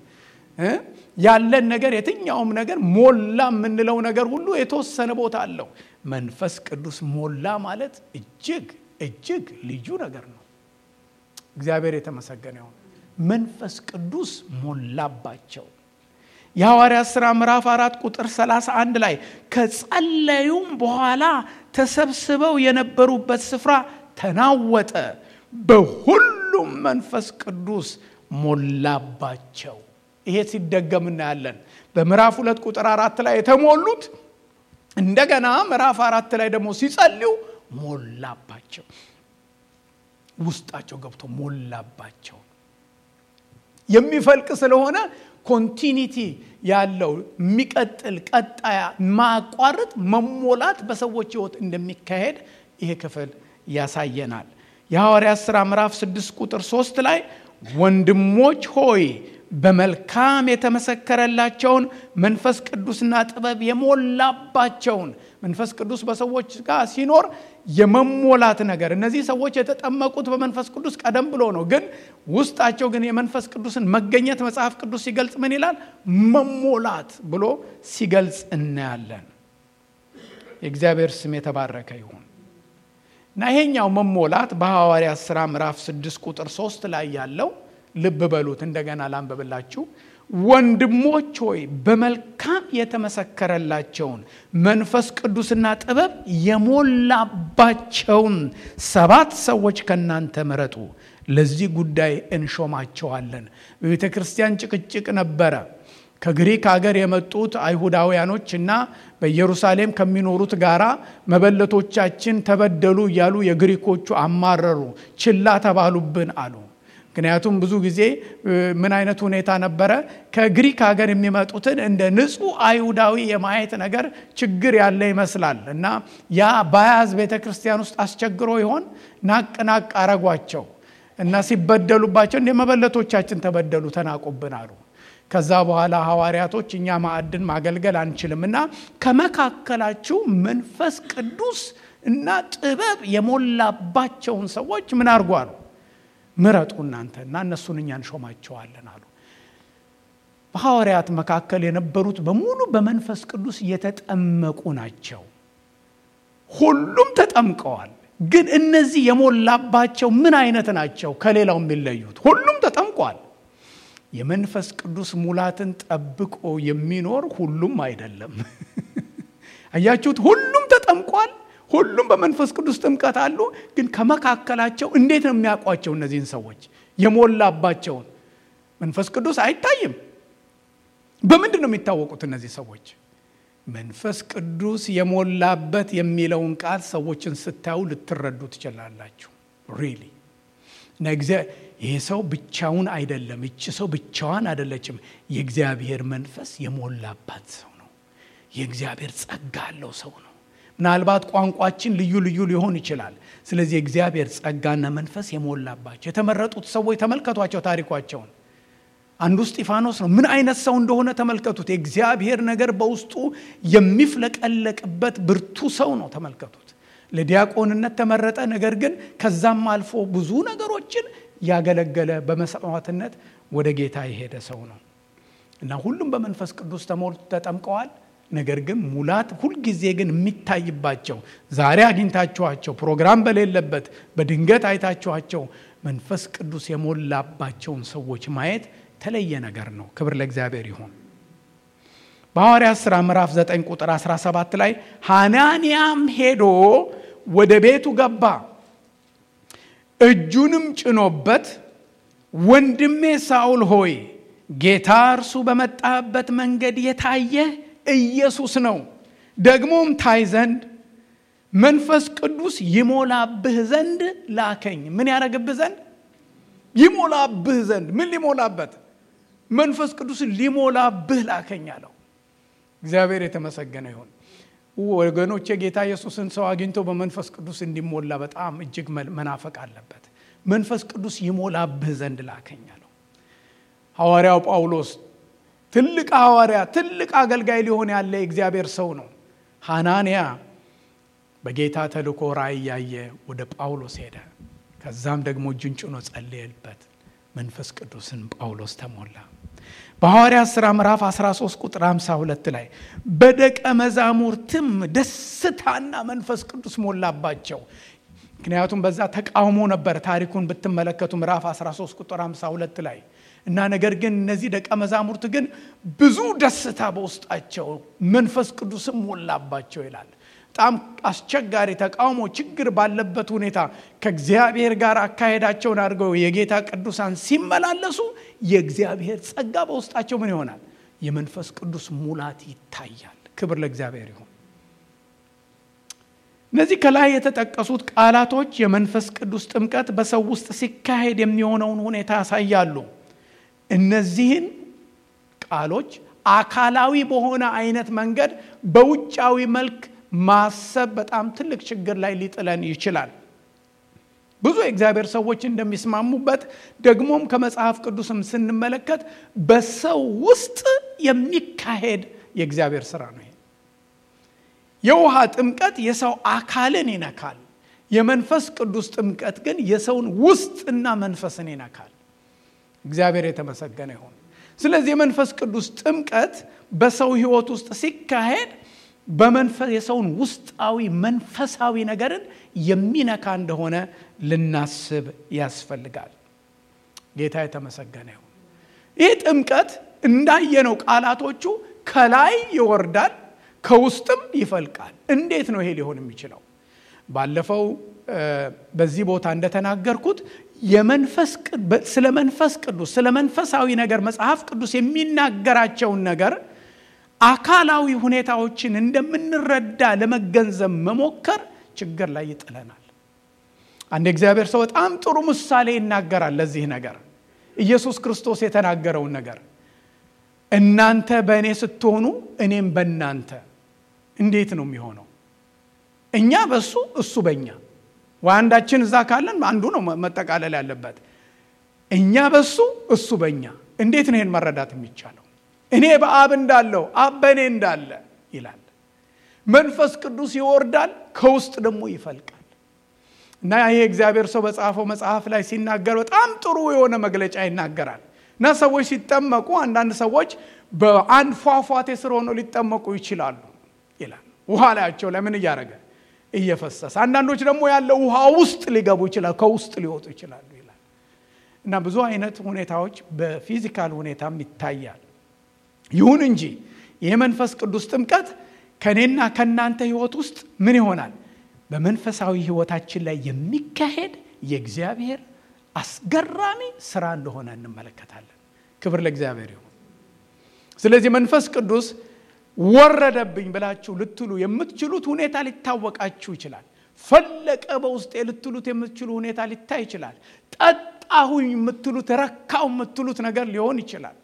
ያለን ነገር የትኛውም ነገር ሞላ የምንለው ነገር ሁሉ የተወሰነ ቦታ አለው። መንፈስ ቅዱስ ሞላ ማለት እጅግ እጅግ ልዩ ነገር ነው። እግዚአብሔር የተመሰገነ ይሁን። መንፈስ ቅዱስ ሞላባቸው። የሐዋርያት ሥራ ምዕራፍ አራት ቁጥር 31 ላይ ከጸለዩም በኋላ ተሰብስበው የነበሩበት ስፍራ ተናወጠ፣ በሁሉም መንፈስ ቅዱስ ሞላባቸው። ይሄ ሲደገም እናያለን። በምዕራፍ ሁለት ቁጥር አራት ላይ የተሞሉት እንደገና ምዕራፍ አራት ላይ ደግሞ ሲጸልዩ ሞላባቸው፣ ውስጣቸው ገብቶ ሞላባቸው። የሚፈልቅ ስለሆነ ኮንቲኒቲ ያለው የሚቀጥል ቀጣያ ማቋረጥ መሞላት በሰዎች ሕይወት እንደሚካሄድ ይሄ ክፍል ያሳየናል። የሐዋርያት ሥራ ምዕራፍ 6 ቁጥር 3 ላይ ወንድሞች ሆይ በመልካም የተመሰከረላቸውን መንፈስ ቅዱስና ጥበብ የሞላባቸውን መንፈስ ቅዱስ በሰዎች ጋር ሲኖር የመሞላት ነገር እነዚህ ሰዎች የተጠመቁት በመንፈስ ቅዱስ ቀደም ብሎ ነው። ግን ውስጣቸው ግን የመንፈስ ቅዱስን መገኘት መጽሐፍ ቅዱስ ሲገልጽ ምን ይላል? መሞላት ብሎ ሲገልጽ እናያለን። የእግዚአብሔር ስም የተባረከ ይሁን እና ይሄኛው መሞላት በሐዋርያት ሥራ ምዕራፍ 6 ቁጥር 3 ላይ ያለው ልብ በሉት። እንደገና ላንብብላችሁ። ወንድሞች ሆይ በመልካም የተመሰከረላቸውን መንፈስ ቅዱስና ጥበብ የሞላባቸውን ሰባት ሰዎች ከእናንተ ምረጡ፣ ለዚህ ጉዳይ እንሾማቸዋለን። በቤተ ክርስቲያን ጭቅጭቅ ነበረ። ከግሪክ ሀገር የመጡት አይሁዳውያኖች እና በኢየሩሳሌም ከሚኖሩት ጋራ መበለቶቻችን ተበደሉ እያሉ የግሪኮቹ አማረሩ፣ ችላ ተባሉብን አሉ። ምክንያቱም ብዙ ጊዜ ምን አይነት ሁኔታ ነበረ? ከግሪክ ሀገር የሚመጡትን እንደ ንጹሕ አይሁዳዊ የማየት ነገር ችግር ያለ ይመስላል እና ያ በያዝ ቤተ ክርስቲያን ውስጥ አስቸግሮ ይሆን ናቅ ናቅ አረጓቸው እና ሲበደሉባቸው እንደ መበለቶቻችን ተበደሉ፣ ተናቁብን አሉ። ከዛ በኋላ ሐዋርያቶች እኛ ማዕድን ማገልገል አንችልም እና ከመካከላችሁ መንፈስ ቅዱስ እና ጥበብ የሞላባቸውን ሰዎች ምን አድርጉ አሉ ምረጡ እናንተ እና እነሱን እኛ እንሾማቸዋለን አሉ። በሐዋርያት መካከል የነበሩት በሙሉ በመንፈስ ቅዱስ የተጠመቁ ናቸው። ሁሉም ተጠምቀዋል። ግን እነዚህ የሞላባቸው ምን አይነት ናቸው? ከሌላው የሚለዩት ሁሉም ተጠምቋል። የመንፈስ ቅዱስ ሙላትን ጠብቆ የሚኖር ሁሉም አይደለም። አያችሁት? ሁሉም ተጠምቋል። ሁሉም በመንፈስ ቅዱስ ጥምቀት አሉ። ግን ከመካከላቸው እንዴት ነው የሚያውቋቸው? እነዚህን ሰዎች የሞላባቸውን መንፈስ ቅዱስ አይታይም። በምንድን ነው የሚታወቁት እነዚህ ሰዎች? መንፈስ ቅዱስ የሞላበት የሚለውን ቃል ሰዎችን ስታዩ ልትረዱ ትችላላችሁ። ሪሊ ይህ ሰው ብቻውን አይደለም፣ ይቺ ሰው ብቻዋን አይደለችም። የእግዚአብሔር መንፈስ የሞላባት ሰው ነው። የእግዚአብሔር ጸጋ ያለው ሰው ነው። ምናልባት ቋንቋችን ልዩ ልዩ ሊሆን ይችላል። ስለዚህ የእግዚአብሔር ጸጋና መንፈስ የሞላባቸው የተመረጡት ሰዎች ተመልከቷቸው ታሪኳቸውን። አንዱ እስጢፋኖስ ነው። ምን አይነት ሰው እንደሆነ ተመልከቱት። የእግዚአብሔር ነገር በውስጡ የሚፍለቀለቅበት ብርቱ ሰው ነው። ተመልከቱት። ለዲያቆንነት ተመረጠ። ነገር ግን ከዛም አልፎ ብዙ ነገሮችን ያገለገለ በመስዋዕትነት ወደ ጌታ የሄደ ሰው ነው እና ሁሉም በመንፈስ ቅዱስ ተሞልቶ ተጠምቀዋል። ነገር ግን ሙላት ሁልጊዜ ግን የሚታይባቸው ዛሬ አግኝታችኋቸው ፕሮግራም በሌለበት በድንገት አይታችኋቸው መንፈስ ቅዱስ የሞላባቸውን ሰዎች ማየት የተለየ ነገር ነው። ክብር ለእግዚአብሔር ይሁን። በሐዋርያት ሥራ ምዕራፍ 9 ቁጥር 17 ላይ ሐናንያም ሄዶ ወደ ቤቱ ገባ፣ እጁንም ጭኖበት ወንድሜ ሳውል ሆይ ጌታ እርሱ በመጣበት መንገድ የታየ ኢየሱስ ነው፣ ደግሞም ታይ ዘንድ መንፈስ ቅዱስ ይሞላብህ ዘንድ ላከኝ። ምን ያደረግብህ ዘንድ? ይሞላብህ ዘንድ። ምን ሊሞላበት? መንፈስ ቅዱስን ሊሞላብህ ላከኝ አለው። እግዚአብሔር የተመሰገነ ይሁን። ወገኖች የጌታ ኢየሱስን ሰው አግኝቶ በመንፈስ ቅዱስ እንዲሞላ በጣም እጅግ መናፈቅ አለበት። መንፈስ ቅዱስ ይሞላብህ ዘንድ ላከኝ አለው። ሐዋርያው ጳውሎስ ትልቅ ሐዋርያ፣ ትልቅ አገልጋይ ሊሆን ያለ የእግዚአብሔር ሰው ነው። ሐናንያ በጌታ ተልኮ ራእይ ያየ ወደ ጳውሎስ ሄደ። ከዛም ደግሞ እጁን ጭኖ ጸለየበት። መንፈስ ቅዱስን ጳውሎስ ተሞላ። በሐዋርያት ሥራ ምዕራፍ 13 ቁጥር 52 ላይ በደቀ መዛሙርትም ደስታና መንፈስ ቅዱስ ሞላባቸው። ምክንያቱም በዛ ተቃውሞ ነበር። ታሪኩን ብትመለከቱ ምዕራፍ 13 ቁጥር 52 ላይ እና ነገር ግን እነዚህ ደቀ መዛሙርት ግን ብዙ ደስታ በውስጣቸው መንፈስ ቅዱስም ሞላባቸው ይላል። በጣም አስቸጋሪ ተቃውሞ፣ ችግር ባለበት ሁኔታ ከእግዚአብሔር ጋር አካሄዳቸውን አድርገው የጌታ ቅዱሳን ሲመላለሱ የእግዚአብሔር ጸጋ በውስጣቸው ምን ይሆናል? የመንፈስ ቅዱስ ሙላት ይታያል። ክብር ለእግዚአብሔር ይሁን። እነዚህ ከላይ የተጠቀሱት ቃላቶች የመንፈስ ቅዱስ ጥምቀት በሰው ውስጥ ሲካሄድ የሚሆነውን ሁኔታ ያሳያሉ። እነዚህን ቃሎች አካላዊ በሆነ አይነት መንገድ በውጫዊ መልክ ማሰብ በጣም ትልቅ ችግር ላይ ሊጥለን ይችላል። ብዙ የእግዚአብሔር ሰዎች እንደሚስማሙበት ደግሞም ከመጽሐፍ ቅዱስም ስንመለከት በሰው ውስጥ የሚካሄድ የእግዚአብሔር ስራ ነው። የውሃ ጥምቀት የሰው አካልን ይነካል። የመንፈስ ቅዱስ ጥምቀት ግን የሰውን ውስጥና መንፈስን ይነካል። እግዚአብሔር የተመሰገነ ይሁን። ስለዚህ የመንፈስ ቅዱስ ጥምቀት በሰው ሕይወት ውስጥ ሲካሄድ በመንፈስ የሰውን ውስጣዊ መንፈሳዊ ነገርን የሚነካ እንደሆነ ልናስብ ያስፈልጋል። ጌታ የተመሰገነ ይሁን። ይህ ጥምቀት እንዳየነው ቃላቶቹ ከላይ ይወርዳል፣ ከውስጥም ይፈልቃል። እንዴት ነው ይሄ ሊሆን የሚችለው? ባለፈው በዚህ ቦታ እንደተናገርኩት ስለ መንፈስ ቅዱስ ስለ መንፈሳዊ ነገር መጽሐፍ ቅዱስ የሚናገራቸውን ነገር አካላዊ ሁኔታዎችን እንደምንረዳ ለመገንዘብ መሞከር ችግር ላይ ይጥለናል። አንድ እግዚአብሔር ሰው በጣም ጥሩ ምሳሌ ይናገራል ለዚህ ነገር ኢየሱስ ክርስቶስ የተናገረውን ነገር እናንተ በእኔ ስትሆኑ እኔም በእናንተ እንዴት ነው የሚሆነው? እኛ በሱ እሱ በእኛ ወይ አንዳችን እዛ ካለን አንዱ ነው መጠቃለል ያለበት። እኛ በሱ እሱ በእኛ እንዴት ነው ይህን መረዳት የሚቻለው? እኔ በአብ እንዳለው አብ በእኔ እንዳለ ይላል። መንፈስ ቅዱስ ይወርዳል፣ ከውስጥ ደግሞ ይፈልቃል። እና ይሄ እግዚአብሔር ሰው በጻፈው መጽሐፍ ላይ ሲናገር በጣም ጥሩ የሆነ መግለጫ ይናገራል። እና ሰዎች ሲጠመቁ አንዳንድ ሰዎች በአንድ ፏፏቴ ስር ሆነው ሊጠመቁ ይችላሉ ይላል። ውሃ ላያቸው ላይ ምን እያደረገ እየፈሰሰ፣ አንዳንዶች ደግሞ ያለው ውሃ ውስጥ ሊገቡ ይችላል፣ ከውስጥ ሊወጡ ይችላሉ ይላል። እና ብዙ አይነት ሁኔታዎች በፊዚካል ሁኔታም ይታያል። ይሁን እንጂ የመንፈስ ቅዱስ ጥምቀት ከእኔና ከእናንተ ህይወት ውስጥ ምን ይሆናል? በመንፈሳዊ ህይወታችን ላይ የሚካሄድ የእግዚአብሔር አስገራሚ ስራ እንደሆነ እንመለከታለን። ክብር ለእግዚአብሔር ይሁን። ስለዚህ መንፈስ ቅዱስ ወረደብኝ ብላችሁ ልትሉ የምትችሉት ሁኔታ ሊታወቃችሁ ይችላል። ፈለቀ በውስጤ ልትሉት የምትችሉ ሁኔታ ሊታይ ይችላል። ጠጣሁኝ የምትሉት ረካው የምትሉት ነገር ሊሆን ይችላል።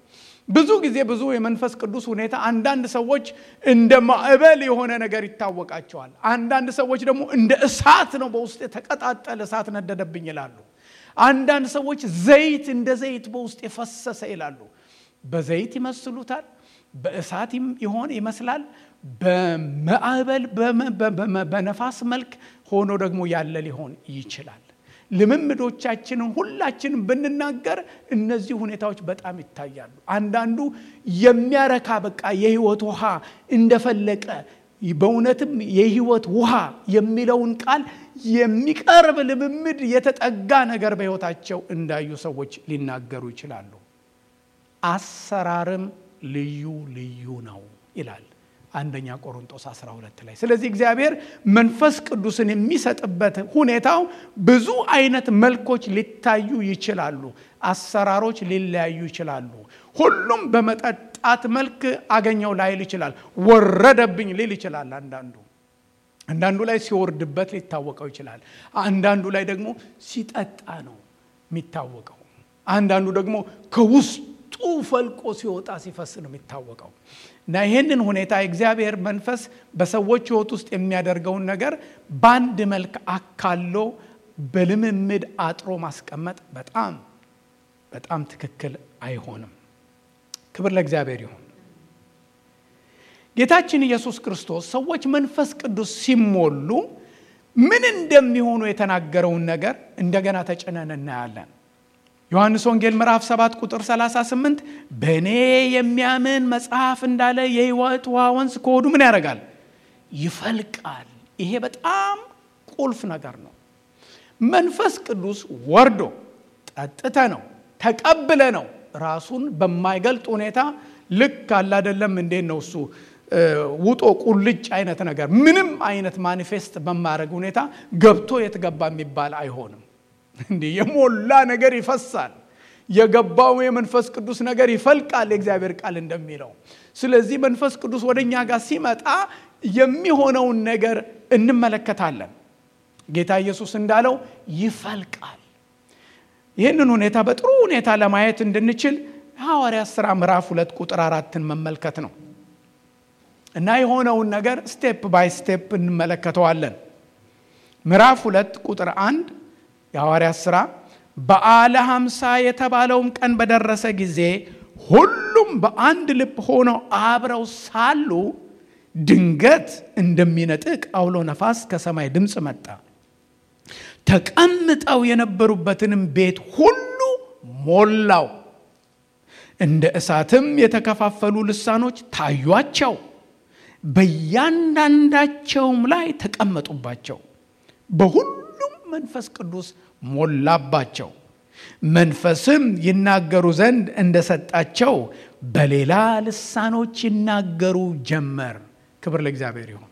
ብዙ ጊዜ ብዙ የመንፈስ ቅዱስ ሁኔታ አንዳንድ ሰዎች እንደ ማዕበል የሆነ ነገር ይታወቃቸዋል። አንዳንድ ሰዎች ደግሞ እንደ እሳት ነው፣ በውስጥ የተቀጣጠለ እሳት ነደደብኝ ይላሉ። አንዳንድ ሰዎች ዘይት እንደ ዘይት በውስጥ የፈሰሰ ይላሉ። በዘይት ይመስሉታል፣ በእሳት ይሆን ይመስላል፣ በማዕበል በነፋስ መልክ ሆኖ ደግሞ ያለ ሊሆን ይችላል። ልምምዶቻችንን ሁላችንም ብንናገር እነዚህ ሁኔታዎች በጣም ይታያሉ። አንዳንዱ የሚያረካ በቃ የህይወት ውሃ እንደፈለቀ በእውነትም የህይወት ውሃ የሚለውን ቃል የሚቀርብ ልምምድ የተጠጋ ነገር በህይወታቸው እንዳዩ ሰዎች ሊናገሩ ይችላሉ። አሰራርም ልዩ ልዩ ነው ይላል አንደኛ ቆሮንጦስ 12 ላይ። ስለዚህ እግዚአብሔር መንፈስ ቅዱስን የሚሰጥበት ሁኔታው ብዙ አይነት መልኮች ሊታዩ ይችላሉ። አሰራሮች ሊለያዩ ይችላሉ። ሁሉም በመጠጣት መልክ አገኘው ላይል ይችላል። ወረደብኝ ሊል ይችላል። አንዳንዱ አንዳንዱ ላይ ሲወርድበት ሊታወቀው ይችላል። አንዳንዱ ላይ ደግሞ ሲጠጣ ነው የሚታወቀው። አንዳንዱ ደግሞ ከውስጡ ፈልቆ ሲወጣ ሲፈስ ነው የሚታወቀው። እና ይህንን ሁኔታ የእግዚአብሔር መንፈስ በሰዎች ሕይወት ውስጥ የሚያደርገውን ነገር በአንድ መልክ አካሎ በልምምድ አጥሮ ማስቀመጥ በጣም በጣም ትክክል አይሆንም። ክብር ለእግዚአብሔር ይሁን። ጌታችን ኢየሱስ ክርስቶስ ሰዎች መንፈስ ቅዱስ ሲሞሉ ምን እንደሚሆኑ የተናገረውን ነገር እንደገና ተጭነን እናያለን። ዮሐንስ ወንጌል ምዕራፍ 7 ቁጥር 38 በእኔ የሚያምን መጽሐፍ እንዳለ የሕይወት ውሃ ወንዝ ከሆዱ ምን ያደርጋል? ይፈልቃል። ይሄ በጣም ቁልፍ ነገር ነው። መንፈስ ቅዱስ ወርዶ ጠጥተ ነው ተቀብለ ነው ራሱን በማይገልጥ ሁኔታ ልክ አላደለም እንዴት ነው እሱ ውጦ ቁልጭ አይነት ነገር ምንም አይነት ማኒፌስት በማድረግ ሁኔታ ገብቶ የትገባ የሚባል አይሆንም። እንዲህ የሞላ ነገር ይፈሳል። የገባው የመንፈስ ቅዱስ ነገር ይፈልቃል፣ የእግዚአብሔር ቃል እንደሚለው። ስለዚህ መንፈስ ቅዱስ ወደ እኛ ጋር ሲመጣ የሚሆነውን ነገር እንመለከታለን። ጌታ ኢየሱስ እንዳለው ይፈልቃል። ይህንን ሁኔታ በጥሩ ሁኔታ ለማየት እንድንችል ሐዋርያት ሥራ ምዕራፍ ሁለት ቁጥር አራትን መመልከት ነው እና የሆነውን ነገር ስቴፕ ባይ ስቴፕ እንመለከተዋለን። ምዕራፍ ሁለት ቁጥር አንድ የሐዋርያት ሥራ በዓለ ሀምሳ የተባለውም ቀን በደረሰ ጊዜ ሁሉም በአንድ ልብ ሆነው አብረው ሳሉ ድንገት እንደሚነጥቅ አውሎ ነፋስ ከሰማይ ድምፅ መጣ። ተቀምጠው የነበሩበትንም ቤት ሁሉ ሞላው። እንደ እሳትም የተከፋፈሉ ልሳኖች ታዩአቸው፣ በእያንዳንዳቸውም ላይ ተቀመጡባቸው። በሁሉም መንፈስ ቅዱስ ሞላባቸው። መንፈስም ይናገሩ ዘንድ እንደሰጣቸው በሌላ ልሳኖች ይናገሩ ጀመር። ክብር ለእግዚአብሔር ይሁን።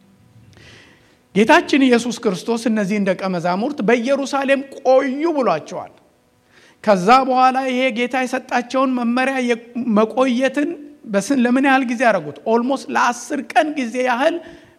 ጌታችን ኢየሱስ ክርስቶስ እነዚህን ደቀ መዛሙርት በኢየሩሳሌም ቆዩ ብሏቸዋል። ከዛ በኋላ ይሄ ጌታ የሰጣቸውን መመሪያ መቆየትን በስን ለምን ያህል ጊዜ ያደረጉት? ኦልሞስት ለአስር ቀን ጊዜ ያህል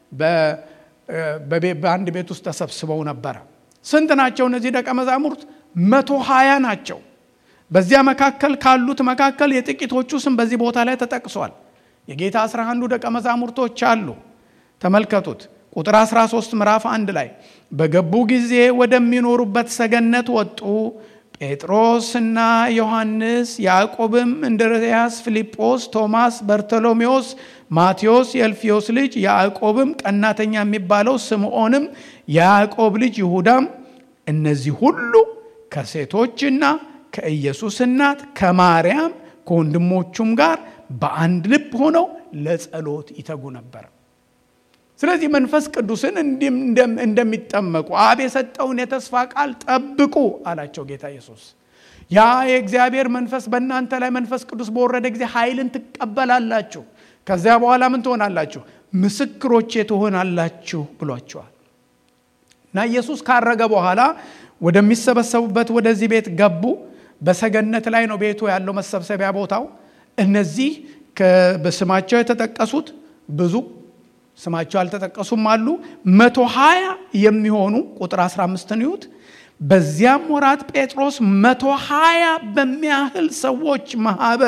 በአንድ ቤት ውስጥ ተሰብስበው ነበረ። ስንት ናቸው እነዚህ ደቀ መዛሙርት? መቶ ሀያ ናቸው። በዚያ መካከል ካሉት መካከል የጥቂቶቹ ስም በዚህ ቦታ ላይ ተጠቅሷል። የጌታ አስራ አንዱ ደቀ መዛሙርቶች አሉ። ተመልከቱት። ቁጥር 13 ምዕራፍ አንድ ላይ በገቡ ጊዜ ወደሚኖሩበት ሰገነት ወጡ። ጴጥሮስና ዮሐንስ፣ ያዕቆብም፣ እንድርያስ፣ ፊልጶስ፣ ቶማስ፣ በርቶሎሜዎስ፣ ማቴዎስ የእልፍዮስ ልጅ ያዕቆብም፣ ቀናተኛ የሚባለው ስምዖንም፣ የያዕቆብ ልጅ ይሁዳም እነዚህ ሁሉ ከሴቶችና ከኢየሱስ እናት ከማርያም ከወንድሞቹም ጋር በአንድ ልብ ሆነው ለጸሎት ይተጉ ነበር። ስለዚህ መንፈስ ቅዱስን እንደሚጠመቁ አብ የሰጠውን የተስፋ ቃል ጠብቁ አላቸው ጌታ ኢየሱስ። ያ የእግዚአብሔር መንፈስ በእናንተ ላይ መንፈስ ቅዱስ በወረደ ጊዜ ኃይልን ትቀበላላችሁ። ከዚያ በኋላ ምን ትሆናላችሁ? ምስክሮቼ ትሆናላችሁ ብሏቸዋል። እና ኢየሱስ ካረገ በኋላ ወደሚሰበሰቡበት ወደዚህ ቤት ገቡ። በሰገነት ላይ ነው ቤቱ ያለው መሰብሰቢያ ቦታው። እነዚህ በስማቸው የተጠቀሱት ብዙ ስማቸው አልተጠቀሱም አሉ። መቶ ሀያ የሚሆኑ ቁጥር 15ን ይዩት። በዚያም ወራት ጴጥሮስ መቶ ሀያ በሚያህል ሰዎች ማህበር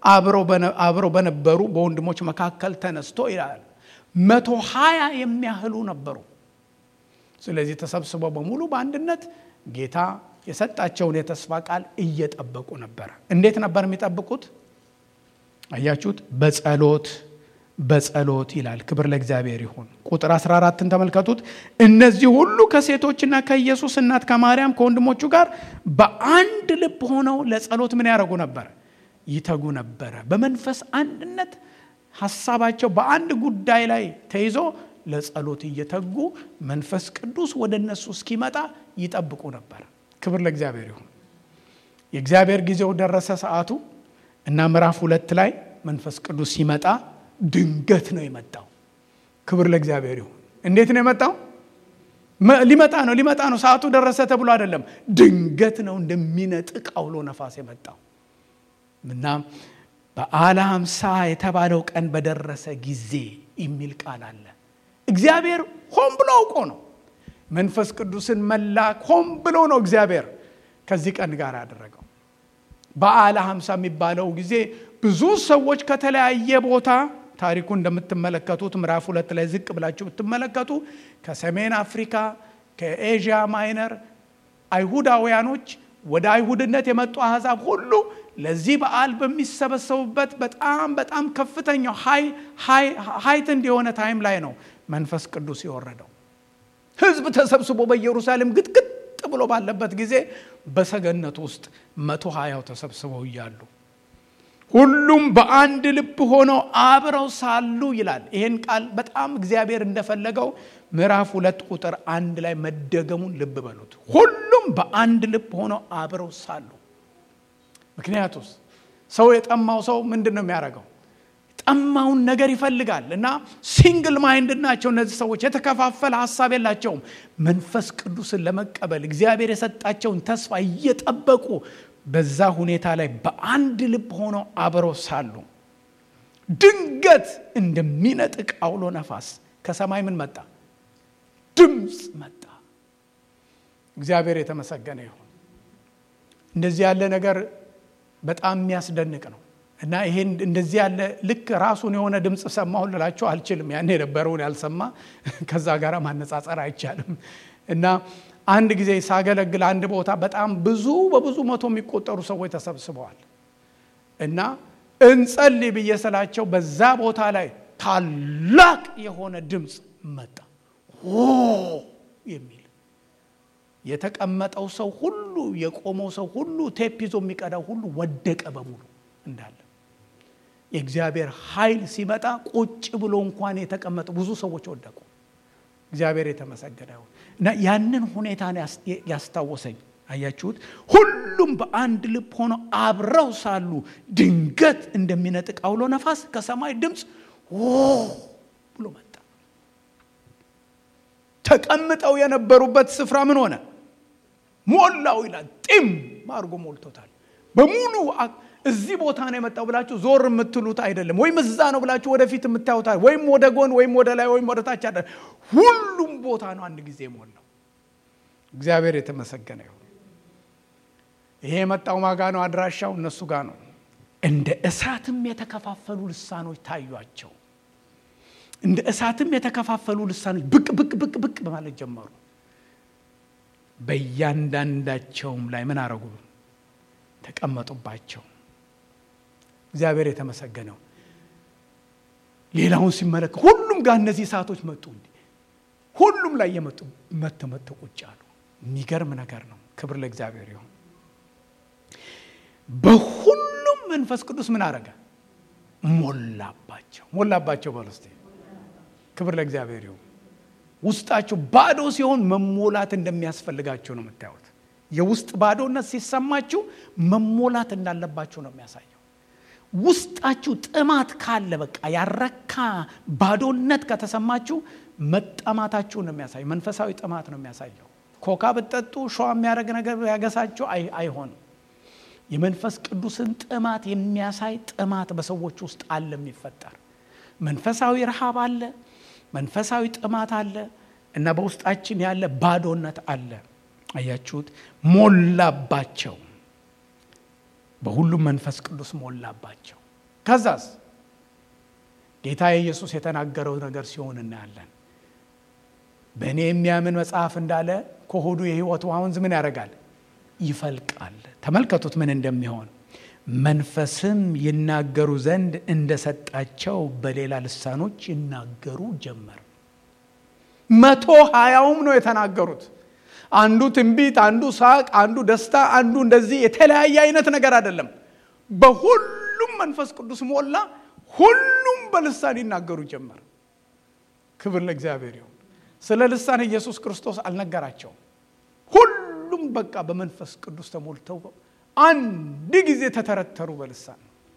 አብረው በነበሩ በወንድሞች መካከል ተነስቶ ይላል መቶ ሀያ የሚያህሉ ነበሩ። ስለዚህ ተሰብስበው በሙሉ በአንድነት ጌታ የሰጣቸውን የተስፋ ቃል እየጠበቁ ነበረ። እንዴት ነበር የሚጠብቁት? አያችሁት? በጸሎት በጸሎት ይላል። ክብር ለእግዚአብሔር ይሁን። ቁጥር 14ን ተመልከቱት። እነዚህ ሁሉ ከሴቶችና ከኢየሱስ እናት ከማርያም ከወንድሞቹ ጋር በአንድ ልብ ሆነው ለጸሎት ምን ያደርጉ ነበር? ይተጉ ነበረ። በመንፈስ አንድነት ሀሳባቸው በአንድ ጉዳይ ላይ ተይዞ ለጸሎት እየተጉ መንፈስ ቅዱስ ወደ እነሱ እስኪመጣ ይጠብቁ ነበር። ክብር ለእግዚአብሔር ይሁን። የእግዚአብሔር ጊዜው ደረሰ ሰዓቱ እና ምዕራፍ ሁለት ላይ መንፈስ ቅዱስ ሲመጣ ድንገት ነው የመጣው። ክብር ለእግዚአብሔር ይሁን። እንዴት ነው የመጣው? ሊመጣ ነው ሊመጣ ነው ሰዓቱ ደረሰ ተብሎ አይደለም። ድንገት ነው እንደሚነጥቅ አውሎ ነፋስ የመጣው እና በዓለ ሃምሳ የተባለው ቀን በደረሰ ጊዜ የሚል ቃል አለ። እግዚአብሔር ሆን ብሎ አውቆ ነው መንፈስ ቅዱስን መላክ ሆን ብሎ ነው እግዚአብሔር ከዚህ ቀን ጋር ያደረገው። በዓለ ሃምሳ የሚባለው ጊዜ ብዙ ሰዎች ከተለያየ ቦታ ታሪኩ እንደምትመለከቱት ምዕራፍ ሁለት ላይ ዝቅ ብላችሁ ብትመለከቱ ከሰሜን አፍሪካ፣ ከኤዥያ ማይነር አይሁዳውያኖች ወደ አይሁድነት የመጡ አሕዛብ ሁሉ ለዚህ በዓል በሚሰበሰቡበት በጣም በጣም ከፍተኛው ሀይት እንዲሆነ ታይም ላይ ነው መንፈስ ቅዱስ የወረደው። ሕዝብ ተሰብስቦ በኢየሩሳሌም ግጥግጥ ብሎ ባለበት ጊዜ በሰገነት ውስጥ መቶ ሀያው ተሰብስበው እያሉ ሁሉም በአንድ ልብ ሆነው አብረው ሳሉ ይላል። ይህን ቃል በጣም እግዚአብሔር እንደፈለገው ምዕራፍ ሁለት ቁጥር አንድ ላይ መደገሙን ልብ በሉት። ሁሉም በአንድ ልብ ሆነው አብረው ሳሉ። ምክንያቱስ ሰው የጠማው ሰው ምንድን ነው የሚያደርገው? ጠማውን ነገር ይፈልጋል እና ሲንግል ማይንድድ ናቸው እነዚህ ሰዎች። የተከፋፈለ ሀሳብ የላቸውም። መንፈስ ቅዱስን ለመቀበል እግዚአብሔር የሰጣቸውን ተስፋ እየጠበቁ በዛ ሁኔታ ላይ በአንድ ልብ ሆነው አብረው ሳሉ ድንገት እንደሚነጥቅ አውሎ ነፋስ ከሰማይ ምን መጣ? ድምፅ መጣ። እግዚአብሔር የተመሰገነ ይሁን። እንደዚህ ያለ ነገር በጣም የሚያስደንቅ ነው እና ይሄን እንደዚህ ያለ ልክ ራሱን የሆነ ድምፅ ሰማሁ ልላችሁ አልችልም። ያን የነበረውን ያልሰማ ከዛ ጋር ማነጻጸር አይቻልም እና አንድ ጊዜ ሳገለግል አንድ ቦታ በጣም ብዙ በብዙ መቶ የሚቆጠሩ ሰዎች ተሰብስበዋል እና እንጸልይ ብዬ ስላቸው በዛ ቦታ ላይ ታላቅ የሆነ ድምፅ መጣ የሚል የተቀመጠው ሰው ሁሉ የቆመው ሰው ሁሉ ቴፕ ይዞ የሚቀዳው ሁሉ ወደቀ በሙሉ እንዳለ የእግዚአብሔር ኃይል ሲመጣ ቁጭ ብሎ እንኳን የተቀመጡ ብዙ ሰዎች ወደቁ። እግዚአብሔር የተመሰገነ ይሁን እና ያንን ሁኔታ ያስታወሰኝ አያችሁት። ሁሉም በአንድ ልብ ሆነው አብረው ሳሉ ድንገት እንደሚነጥቅ አውሎ ነፋስ ከሰማይ ድምፅ ብሎ መጣ። ተቀምጠው የነበሩበት ስፍራ ምን ሆነ? ሞላው ይላል። ጢም አድርጎ ሞልቶታል በሙሉ እዚህ ቦታ ነው የመጣው ብላችሁ ዞር የምትሉት አይደለም። ወይም እዛ ነው ብላችሁ ወደፊት የምታዩት ወይም ወደ ጎን ወይም ወደ ላይ ወይም ወደ ታች አለ። ሁሉም ቦታ ነው አንድ ጊዜ ሞላው። እግዚአብሔር የተመሰገነ ይሁን። ይሄ የመጣው ማጋ ነው? አድራሻው እነሱ ጋር ነው። እንደ እሳትም የተከፋፈሉ ልሳኖች ታዩአቸው። እንደ እሳትም የተከፋፈሉ ልሳኖች ብቅ ብቅ ብቅ ብቅ በማለት ጀመሩ። በእያንዳንዳቸውም ላይ ምን አረጉ? ተቀመጡባቸው። እግዚአብሔር የተመሰገነው። ሌላውን ሲመለከት ሁሉም ጋር እነዚህ እሳቶች መጡ። እንዲ ሁሉም ላይ የመጡ መተ መተ ቁጭ አሉ። የሚገርም ነገር ነው። ክብር ለእግዚአብሔር ይሁን። በሁሉም መንፈስ ቅዱስ ምን አረገ? ሞላባቸው። ሞላባቸው በሉ እስቲ። ክብር ለእግዚአብሔር ይሁን። ውስጣቸው ባዶ ሲሆን መሞላት እንደሚያስፈልጋቸው ነው የምታዩት። የውስጥ ባዶነት ሲሰማችሁ መሞላት እንዳለባችሁ ነው የሚያሳየው። ውስጣችሁ ጥማት ካለ በቃ ያረካ ባዶነት ከተሰማችሁ መጠማታችሁ ነው የሚያሳየው። መንፈሳዊ ጥማት ነው የሚያሳየው። ኮካ ብትጠጡ ሸዋ የሚያደርግ ነገር ያገሳችሁ አይሆንም። የመንፈስ ቅዱስን ጥማት የሚያሳይ ጥማት በሰዎች ውስጥ አለ የሚፈጠር መንፈሳዊ ረሃብ አለ፣ መንፈሳዊ ጥማት አለ እና በውስጣችን ያለ ባዶነት አለ። አያችሁት? ሞላባቸው። በሁሉም መንፈስ ቅዱስ ሞላባቸው። ከዛስ ጌታ ኢየሱስ የተናገረው ነገር ሲሆን እናያለን። በእኔ የሚያምን መጽሐፍ እንዳለ ከሆዱ የሕይወት ውሃ ወንዝ ምን ያደርጋል? ይፈልቃል። ተመልከቱት ምን እንደሚሆን መንፈስም ይናገሩ ዘንድ እንደሰጣቸው በሌላ ልሳኖች ይናገሩ ጀመር። መቶ ሀያውም ነው የተናገሩት። አንዱ ትንቢት፣ አንዱ ሳቅ፣ አንዱ ደስታ፣ አንዱ እንደዚህ የተለያየ አይነት ነገር አይደለም። በሁሉም መንፈስ ቅዱስ ሞላ። ሁሉም በልሳን ይናገሩ ጀመር። ክብር ለእግዚአብሔር ይሁን። ስለ ልሳን ኢየሱስ ክርስቶስ አልነገራቸውም። ሁሉም በቃ በመንፈስ ቅዱስ ተሞልተው አንድ ጊዜ ተተረተሩ በልሳን።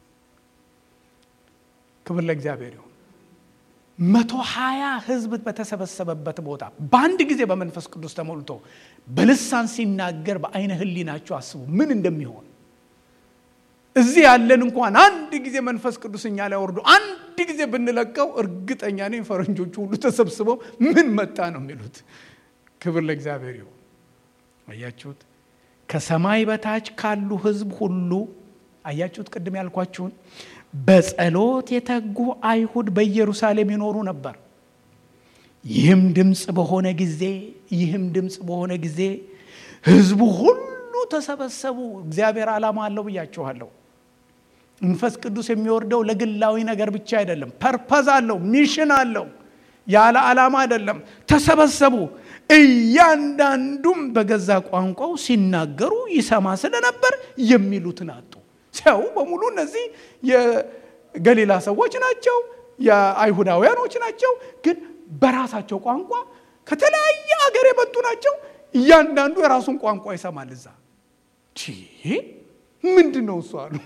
ክብር ለእግዚአብሔር ይሁን። መቶ ሀያ ህዝብ በተሰበሰበበት ቦታ በአንድ ጊዜ በመንፈስ ቅዱስ ተሞልቶ በልሳን ሲናገር በአይነ ህሊናችሁ አስቡ ምን እንደሚሆን። እዚህ ያለን እንኳን አንድ ጊዜ መንፈስ ቅዱስ እኛ ላይ ወርዶ አንድ ጊዜ ብንለቀው እርግጠኛ ነኝ ፈረንጆቹ ሁሉ ተሰብስበው ምን መጣ ነው የሚሉት። ክብር ለእግዚአብሔር ይሁን። አያችሁት? ከሰማይ በታች ካሉ ህዝብ ሁሉ አያችሁት? ቅድም ያልኳችሁን በጸሎት የተጉ አይሁድ በኢየሩሳሌም ይኖሩ ነበር። ይህም ድምፅ በሆነ ጊዜ ይህም ድምፅ በሆነ ጊዜ ህዝቡ ሁሉ ተሰበሰቡ። እግዚአብሔር ዓላማ አለው ብያችኋለሁ። መንፈስ ቅዱስ የሚወርደው ለግላዊ ነገር ብቻ አይደለም። ፐርፐዝ አለው፣ ሚሽን አለው። ያለ ዓላማ አይደለም። ተሰበሰቡ። እያንዳንዱም በገዛ ቋንቋው ሲናገሩ ይሰማ ስለነበር የሚሉትን አጡ። ሰው በሙሉ እነዚህ የገሊላ ሰዎች ናቸው፣ የአይሁዳውያኖች ናቸው። ግን በራሳቸው ቋንቋ ከተለያየ ሀገር የመጡ ናቸው። እያንዳንዱ የራሱን ቋንቋ ይሰማል። እዛ ምንድን ነው እሱ አሉ።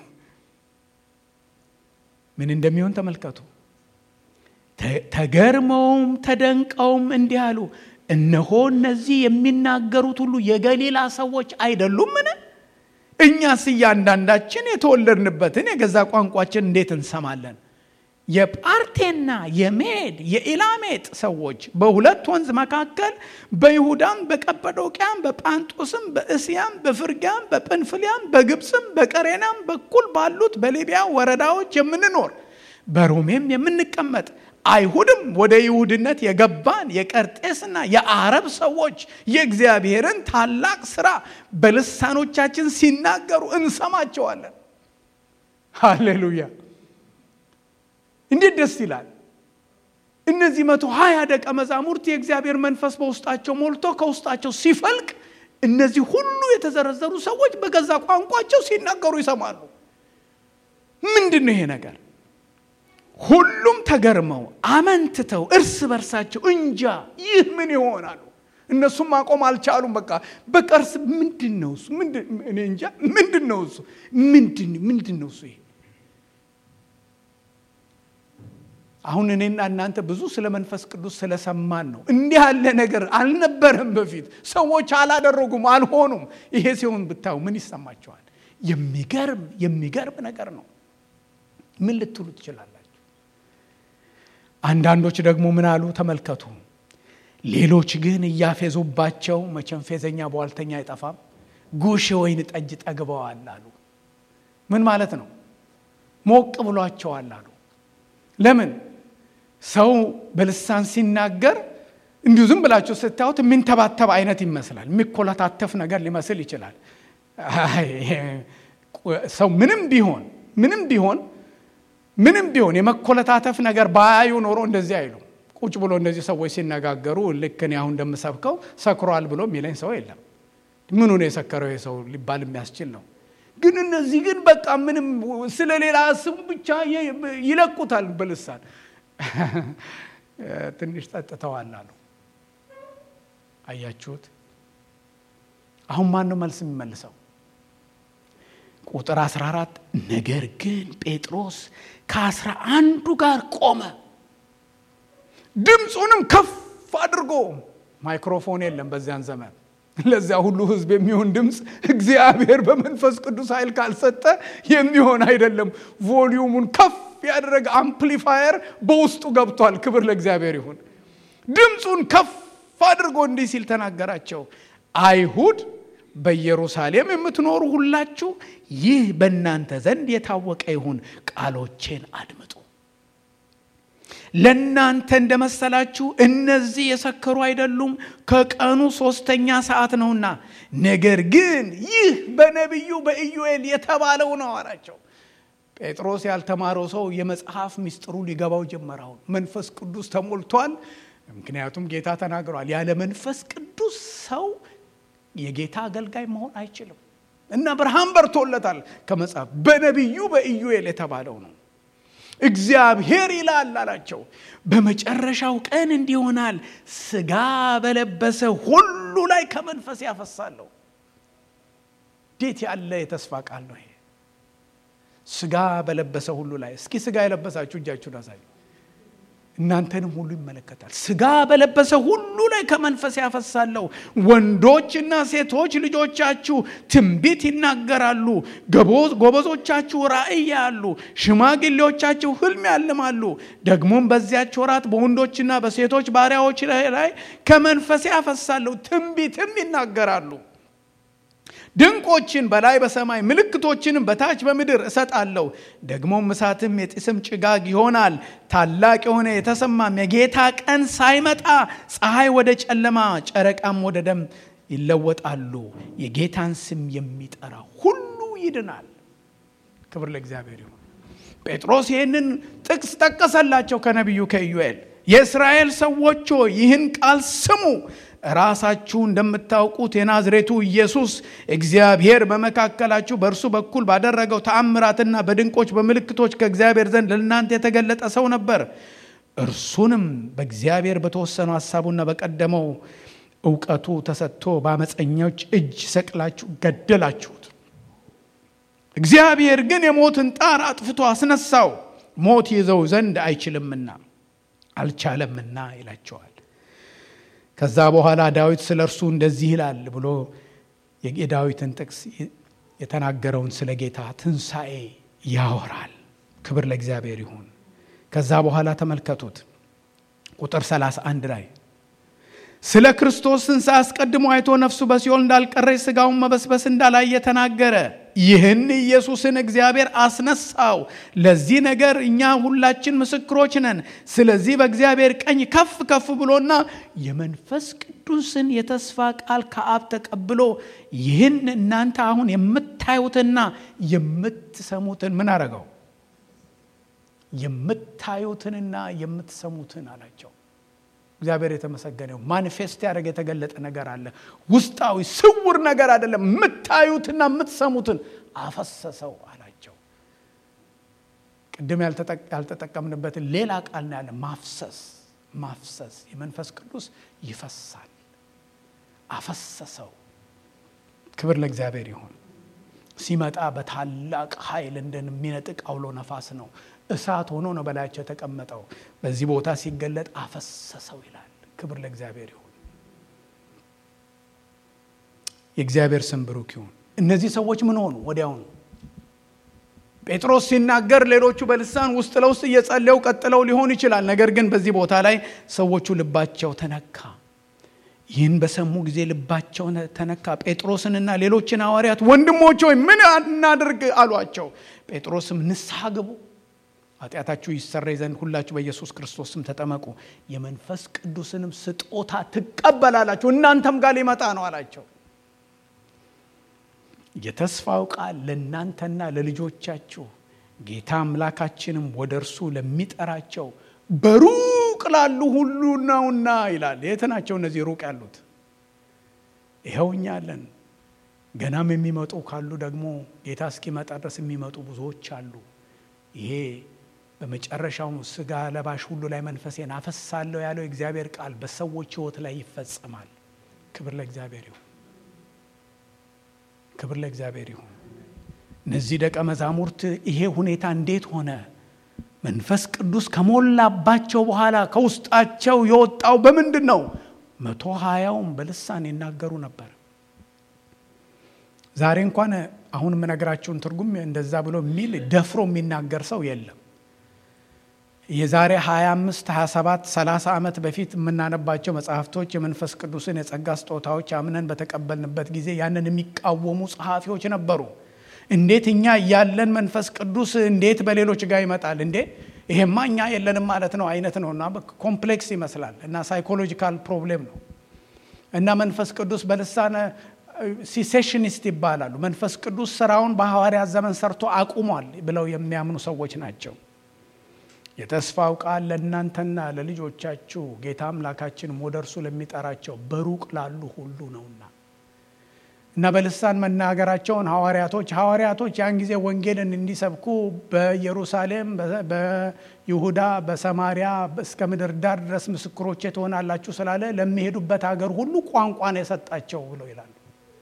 ምን እንደሚሆን ተመልከቱ። ተገርመውም ተደንቀውም እንዲህ አሉ፣ እነሆ እነዚህ የሚናገሩት ሁሉ የገሊላ ሰዎች አይደሉምን? እኛስ እያንዳንዳችን የተወለድንበትን የገዛ ቋንቋችን እንዴት እንሰማለን? የጳርቴና የሜድ የኢላሜጥ ሰዎች በሁለት ወንዝ መካከል በይሁዳም በቀጰዶቅያም በጳንጦስም በእስያም በፍርጊያም በጵንፍልያም በግብፅም በቀሬናም በኩል ባሉት በሊቢያ ወረዳዎች የምንኖር በሮሜም የምንቀመጥ አይሁድም ወደ ይሁድነት የገባን የቀርጤስና የአረብ ሰዎች የእግዚአብሔርን ታላቅ ስራ በልሳኖቻችን ሲናገሩ እንሰማቸዋለን። ሃሌሉያ! እንዴት ደስ ይላል! እነዚህ መቶ ሀያ ደቀ መዛሙርት የእግዚአብሔር መንፈስ በውስጣቸው ሞልቶ ከውስጣቸው ሲፈልቅ እነዚህ ሁሉ የተዘረዘሩ ሰዎች በገዛ ቋንቋቸው ሲናገሩ ይሰማሉ። ምንድን ነው ይሄ ነገር? ሁሉም ተገርመው አመንትተው እርስ በርሳቸው እንጃ ይህ ምን ይሆናሉ። እነሱም ማቆም አልቻሉም። በቃ በቃ እርስ ምንድን ነው እሱ? እኔ እንጃ ምንድን ነው እሱ? ምንድን ነው እሱ? ይሄ አሁን እኔና እናንተ ብዙ ስለ መንፈስ ቅዱስ ስለሰማን ነው። እንዲህ ያለ ነገር አልነበረም በፊት። ሰዎች አላደረጉም፣ አልሆኑም። ይሄ ሲሆን ብታዩ ምን ይሰማቸዋል? የሚገርም የሚገርም ነገር ነው። ምን ልትሉ ትችላላችሁ? አንዳንዶች ደግሞ ምን አሉ? ተመልከቱ። ሌሎች ግን እያፌዙባቸው፣ መቼም ፌዘኛ በዋልተኛ አይጠፋም፣ ጉሽ ወይን ጠጅ ጠግበዋል አሉ። ምን ማለት ነው? ሞቅ ብሏቸዋል አሉ። ለምን? ሰው በልሳን ሲናገር እንዲሁ ዝም ብላችሁ ስታዩት የሚንተባተብ አይነት ይመስላል። የሚኮለታተፍ ነገር ሊመስል ይችላል። ሰው ምንም ቢሆን ምንም ቢሆን ምንም ቢሆን የመኮለታተፍ ነገር ባያዩ ኖሮ እንደዚህ አይሉ። ቁጭ ብሎ እንደዚህ ሰዎች ሲነጋገሩ ልክ እኔ አሁን እንደምሰብከው ሰክሯል ብሎ የሚለኝ ሰው የለም። ምኑ ነው የሰከረው ሰው ሊባል የሚያስችል ነው። ግን እነዚህ ግን በቃ ምንም ስለ ሌላ ስሙ ብቻ ይለቁታል በልሳን ትንሽ ጠጥተዋል አሉ። አያችሁት? አሁን ማን ነው መልስ የሚመልሰው? ቁጥር 14 ነገር ግን ጴጥሮስ ከአስራ አንዱ ጋር ቆመ፣ ድምፁንም ከፍ አድርጎ ማይክሮፎን የለም በዚያን ዘመን ለዚያ ሁሉ ሕዝብ የሚሆን ድምፅ እግዚአብሔር በመንፈስ ቅዱስ ኃይል ካልሰጠ የሚሆን አይደለም። ቮሊዩሙን ከፍ ያደረገ አምፕሊፋየር በውስጡ ገብቷል። ክብር ለእግዚአብሔር ይሁን። ድምፁን ከፍ አድርጎ እንዲህ ሲል ተናገራቸው፣ አይሁድ በኢየሩሳሌም የምትኖሩ ሁላችሁ ይህ በእናንተ ዘንድ የታወቀ ይሁን፣ ቃሎቼን አድምጡ። ለእናንተ እንደመሰላችሁ እነዚህ የሰከሩ አይደሉም፣ ከቀኑ ሶስተኛ ሰዓት ነውና። ነገር ግን ይህ በነቢዩ በኢዩኤል የተባለው ነው አላቸው። ጴጥሮስ ያልተማረው ሰው የመጽሐፍ ምስጢሩ ሊገባው ጀመረው። መንፈስ ቅዱስ ተሞልቷል። ምክንያቱም ጌታ ተናግሯል። ያለ መንፈስ ቅዱስ ሰው የጌታ አገልጋይ መሆን አይችልም እና ብርሃን በርቶለታል። ከመጽሐፍ በነቢዩ በኢዩኤል የተባለው ነው። እግዚአብሔር ይላል አላቸው፣ በመጨረሻው ቀን እንዲህ ይሆናል፣ ስጋ በለበሰ ሁሉ ላይ ከመንፈስ ያፈሳለሁ። እንዴት ያለ የተስፋ ቃል ነው ይሄ! ስጋ በለበሰ ሁሉ ላይ። እስኪ ስጋ የለበሳችሁ እጃችሁን አሳዩ። እናንተንም ሁሉ ይመለከታል። ስጋ በለበሰ ሁሉ ላይ ከመንፈስ ያፈሳለሁ። ወንዶችና ሴቶች ልጆቻችሁ ትንቢት ይናገራሉ፣ ጎበዞቻችሁ ራእይ ያሉ፣ ሽማግሌዎቻችሁ ህልም ያልማሉ። ደግሞም በዚያች ወራት በወንዶችና በሴቶች ባሪያዎች ላይ ከመንፈስ ያፈሳለሁ፣ ትንቢትም ይናገራሉ። ድንቆችን በላይ በሰማይ ምልክቶችንም በታች በምድር እሰጣለሁ። ደግሞም እሳትም የጢስም ጭጋግ ይሆናል። ታላቅ የሆነ የተሰማም የጌታ ቀን ሳይመጣ ፀሐይ ወደ ጨለማ፣ ጨረቃም ወደ ደም ይለወጣሉ። የጌታን ስም የሚጠራ ሁሉ ይድናል። ክብር ለእግዚአብሔር ይሁን። ጴጥሮስ ይህንን ጥቅስ ጠቀሰላቸው ከነቢዩ ከኢዩኤል። የእስራኤል ሰዎች ሆይ ይህን ቃል ስሙ ራሳችሁ እንደምታውቁት የናዝሬቱ ኢየሱስ እግዚአብሔር በመካከላችሁ በእርሱ በኩል ባደረገው ተአምራትና በድንቆች በምልክቶች ከእግዚአብሔር ዘንድ ለእናንተ የተገለጠ ሰው ነበር። እርሱንም በእግዚአብሔር በተወሰነው ሀሳቡና በቀደመው እውቀቱ ተሰጥቶ በአመፀኞች እጅ ሰቅላችሁ ገደላችሁት። እግዚአብሔር ግን የሞትን ጣር አጥፍቶ አስነሳው፣ ሞት ይዘው ዘንድ አይችልምና አልቻለምና ይላቸዋል። ከዛ በኋላ ዳዊት ስለ እርሱ እንደዚህ ይላል ብሎ የዳዊትን ጥቅስ የተናገረውን ስለ ጌታ ትንሣኤ ያወራል። ክብር ለእግዚአብሔር ይሁን። ከዛ በኋላ ተመልከቱት ቁጥር 31 ላይ ስለ ክርስቶስ ትንሣኤ አስቀድሞ አይቶ ነፍሱ በሲኦል እንዳልቀረች ሥጋውን መበስበስ እንዳላየ ተናገረ። ይህን ኢየሱስን እግዚአብሔር አስነሳው። ለዚህ ነገር እኛ ሁላችን ምስክሮች ነን። ስለዚህ በእግዚአብሔር ቀኝ ከፍ ከፍ ብሎና የመንፈስ ቅዱስን የተስፋ ቃል ከአብ ተቀብሎ ይህን እናንተ አሁን የምታዩትና የምትሰሙትን ምን አረገው? የምታዩትንና የምትሰሙትን አላቸው። እግዚአብሔር የተመሰገነው ማኒፌስት ያደረገ የተገለጠ ነገር አለ። ውስጣዊ ስውር ነገር አይደለም። የምታዩትና የምትሰሙትን አፈሰሰው አላቸው። ቅድም ያልተጠቀምንበትን ሌላ ቃል ነው ያለ ማፍሰስ። ማፍሰስ የመንፈስ ቅዱስ ይፈሳል። አፈሰሰው። ክብር ለእግዚአብሔር ይሁን። ሲመጣ በታላቅ ኃይል እንደሚነጥቅ አውሎ ነፋስ ነው። እሳት ሆኖ ነው በላያቸው የተቀመጠው። በዚህ ቦታ ሲገለጥ አፈሰሰው ይላል። ክብር ለእግዚአብሔር ይሁን። የእግዚአብሔር ስም ብሩክ ይሁን። እነዚህ ሰዎች ምን ሆኑ? ወዲያውኑ ጴጥሮስ ሲናገር ሌሎቹ በልሳን ውስጥ ለውስጥ እየጸለዩ ቀጥለው ሊሆን ይችላል። ነገር ግን በዚህ ቦታ ላይ ሰዎቹ ልባቸው ተነካ። ይህን በሰሙ ጊዜ ልባቸው ተነካ። ጴጥሮስንና ሌሎችን ሐዋርያት ወንድሞች ሆይ ምን እናድርግ አሏቸው። ጴጥሮስም ንስሐ ግቡ ኃጢአታችሁ ይሰረይ ዘንድ ሁላችሁ በኢየሱስ ክርስቶስ ስም ተጠመቁ፣ የመንፈስ ቅዱስንም ስጦታ ትቀበላላችሁ፣ እናንተም ጋር ሊመጣ ነው አላቸው። የተስፋው ቃል ለእናንተና ለልጆቻችሁ ጌታ አምላካችንም ወደ እርሱ ለሚጠራቸው በሩቅ ላሉ ሁሉ ነውና ይላል። የት ናቸው እነዚህ ሩቅ ያሉት? ይኸው እኛ አለን። ገናም የሚመጡ ካሉ ደግሞ ጌታ እስኪመጣ ድረስ የሚመጡ ብዙዎች አሉ። ይሄ በመጨረሻው ስጋ ለባሽ ሁሉ ላይ መንፈሴን አፈሳለሁ ያለው የእግዚአብሔር ቃል በሰዎች ሕይወት ላይ ይፈጸማል። ክብር ለእግዚአብሔር ይሁን። ክብር ለእግዚአብሔር ይሁን። እነዚህ ደቀ መዛሙርት ይሄ ሁኔታ እንዴት ሆነ? መንፈስ ቅዱስ ከሞላባቸው በኋላ ከውስጣቸው የወጣው በምንድን ነው? መቶ ሀያውም በልሳን ይናገሩ ነበር። ዛሬ እንኳን አሁን የምነግራችሁን ትርጉም እንደዛ ብሎ የሚል ደፍሮ የሚናገር ሰው የለም። የዛሬ 25 27 30 ዓመት በፊት የምናነባቸው መጽሐፍቶች የመንፈስ ቅዱስን የጸጋ ስጦታዎች አምነን በተቀበልንበት ጊዜ ያንን የሚቃወሙ ጸሐፊዎች ነበሩ። እንዴት እኛ እያለን መንፈስ ቅዱስ እንዴት በሌሎች ጋር ይመጣል እንዴ? ይሄማ እኛ የለንም ማለት ነው አይነት ነው እና ኮምፕሌክስ ይመስላል እና ሳይኮሎጂካል ፕሮብሌም ነው እና መንፈስ ቅዱስ በልሳነ ሲሴሽኒስት ይባላሉ። መንፈስ ቅዱስ ስራውን በሐዋርያት ዘመን ሰርቶ አቁሟል ብለው የሚያምኑ ሰዎች ናቸው። የተስፋው ቃል ለእናንተና ለልጆቻችሁ ጌታ አምላካችንም ወደ እርሱ ለሚጠራቸው በሩቅ ላሉ ሁሉ ነውና እና በልሳን መናገራቸውን ሐዋርያቶች ሐዋርያቶች ያን ጊዜ ወንጌልን እንዲሰብኩ በኢየሩሳሌም፣ በይሁዳ፣ በሰማሪያ እስከ ምድር ዳር ድረስ ምስክሮቼ ትሆናላችሁ ስላለ ለሚሄዱበት ሀገር ሁሉ ቋንቋ ነው የሰጣቸው ብለው ይላሉ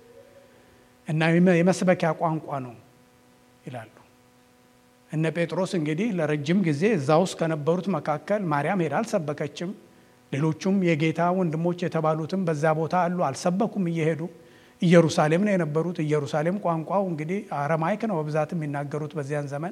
እና የመስበኪያ ቋንቋ ነው ይላሉ። እነ ጴጥሮስ እንግዲህ ለረጅም ጊዜ እዛ ውስጥ ከነበሩት መካከል ማርያም ሄዳ አልሰበከችም። ሌሎቹም የጌታ ወንድሞች የተባሉትም በዛ ቦታ አሉ፣ አልሰበኩም እየሄዱ ኢየሩሳሌም ነው የነበሩት። ኢየሩሳሌም ቋንቋው እንግዲህ አረማይክ ነው በብዛት የሚናገሩት በዚያን ዘመን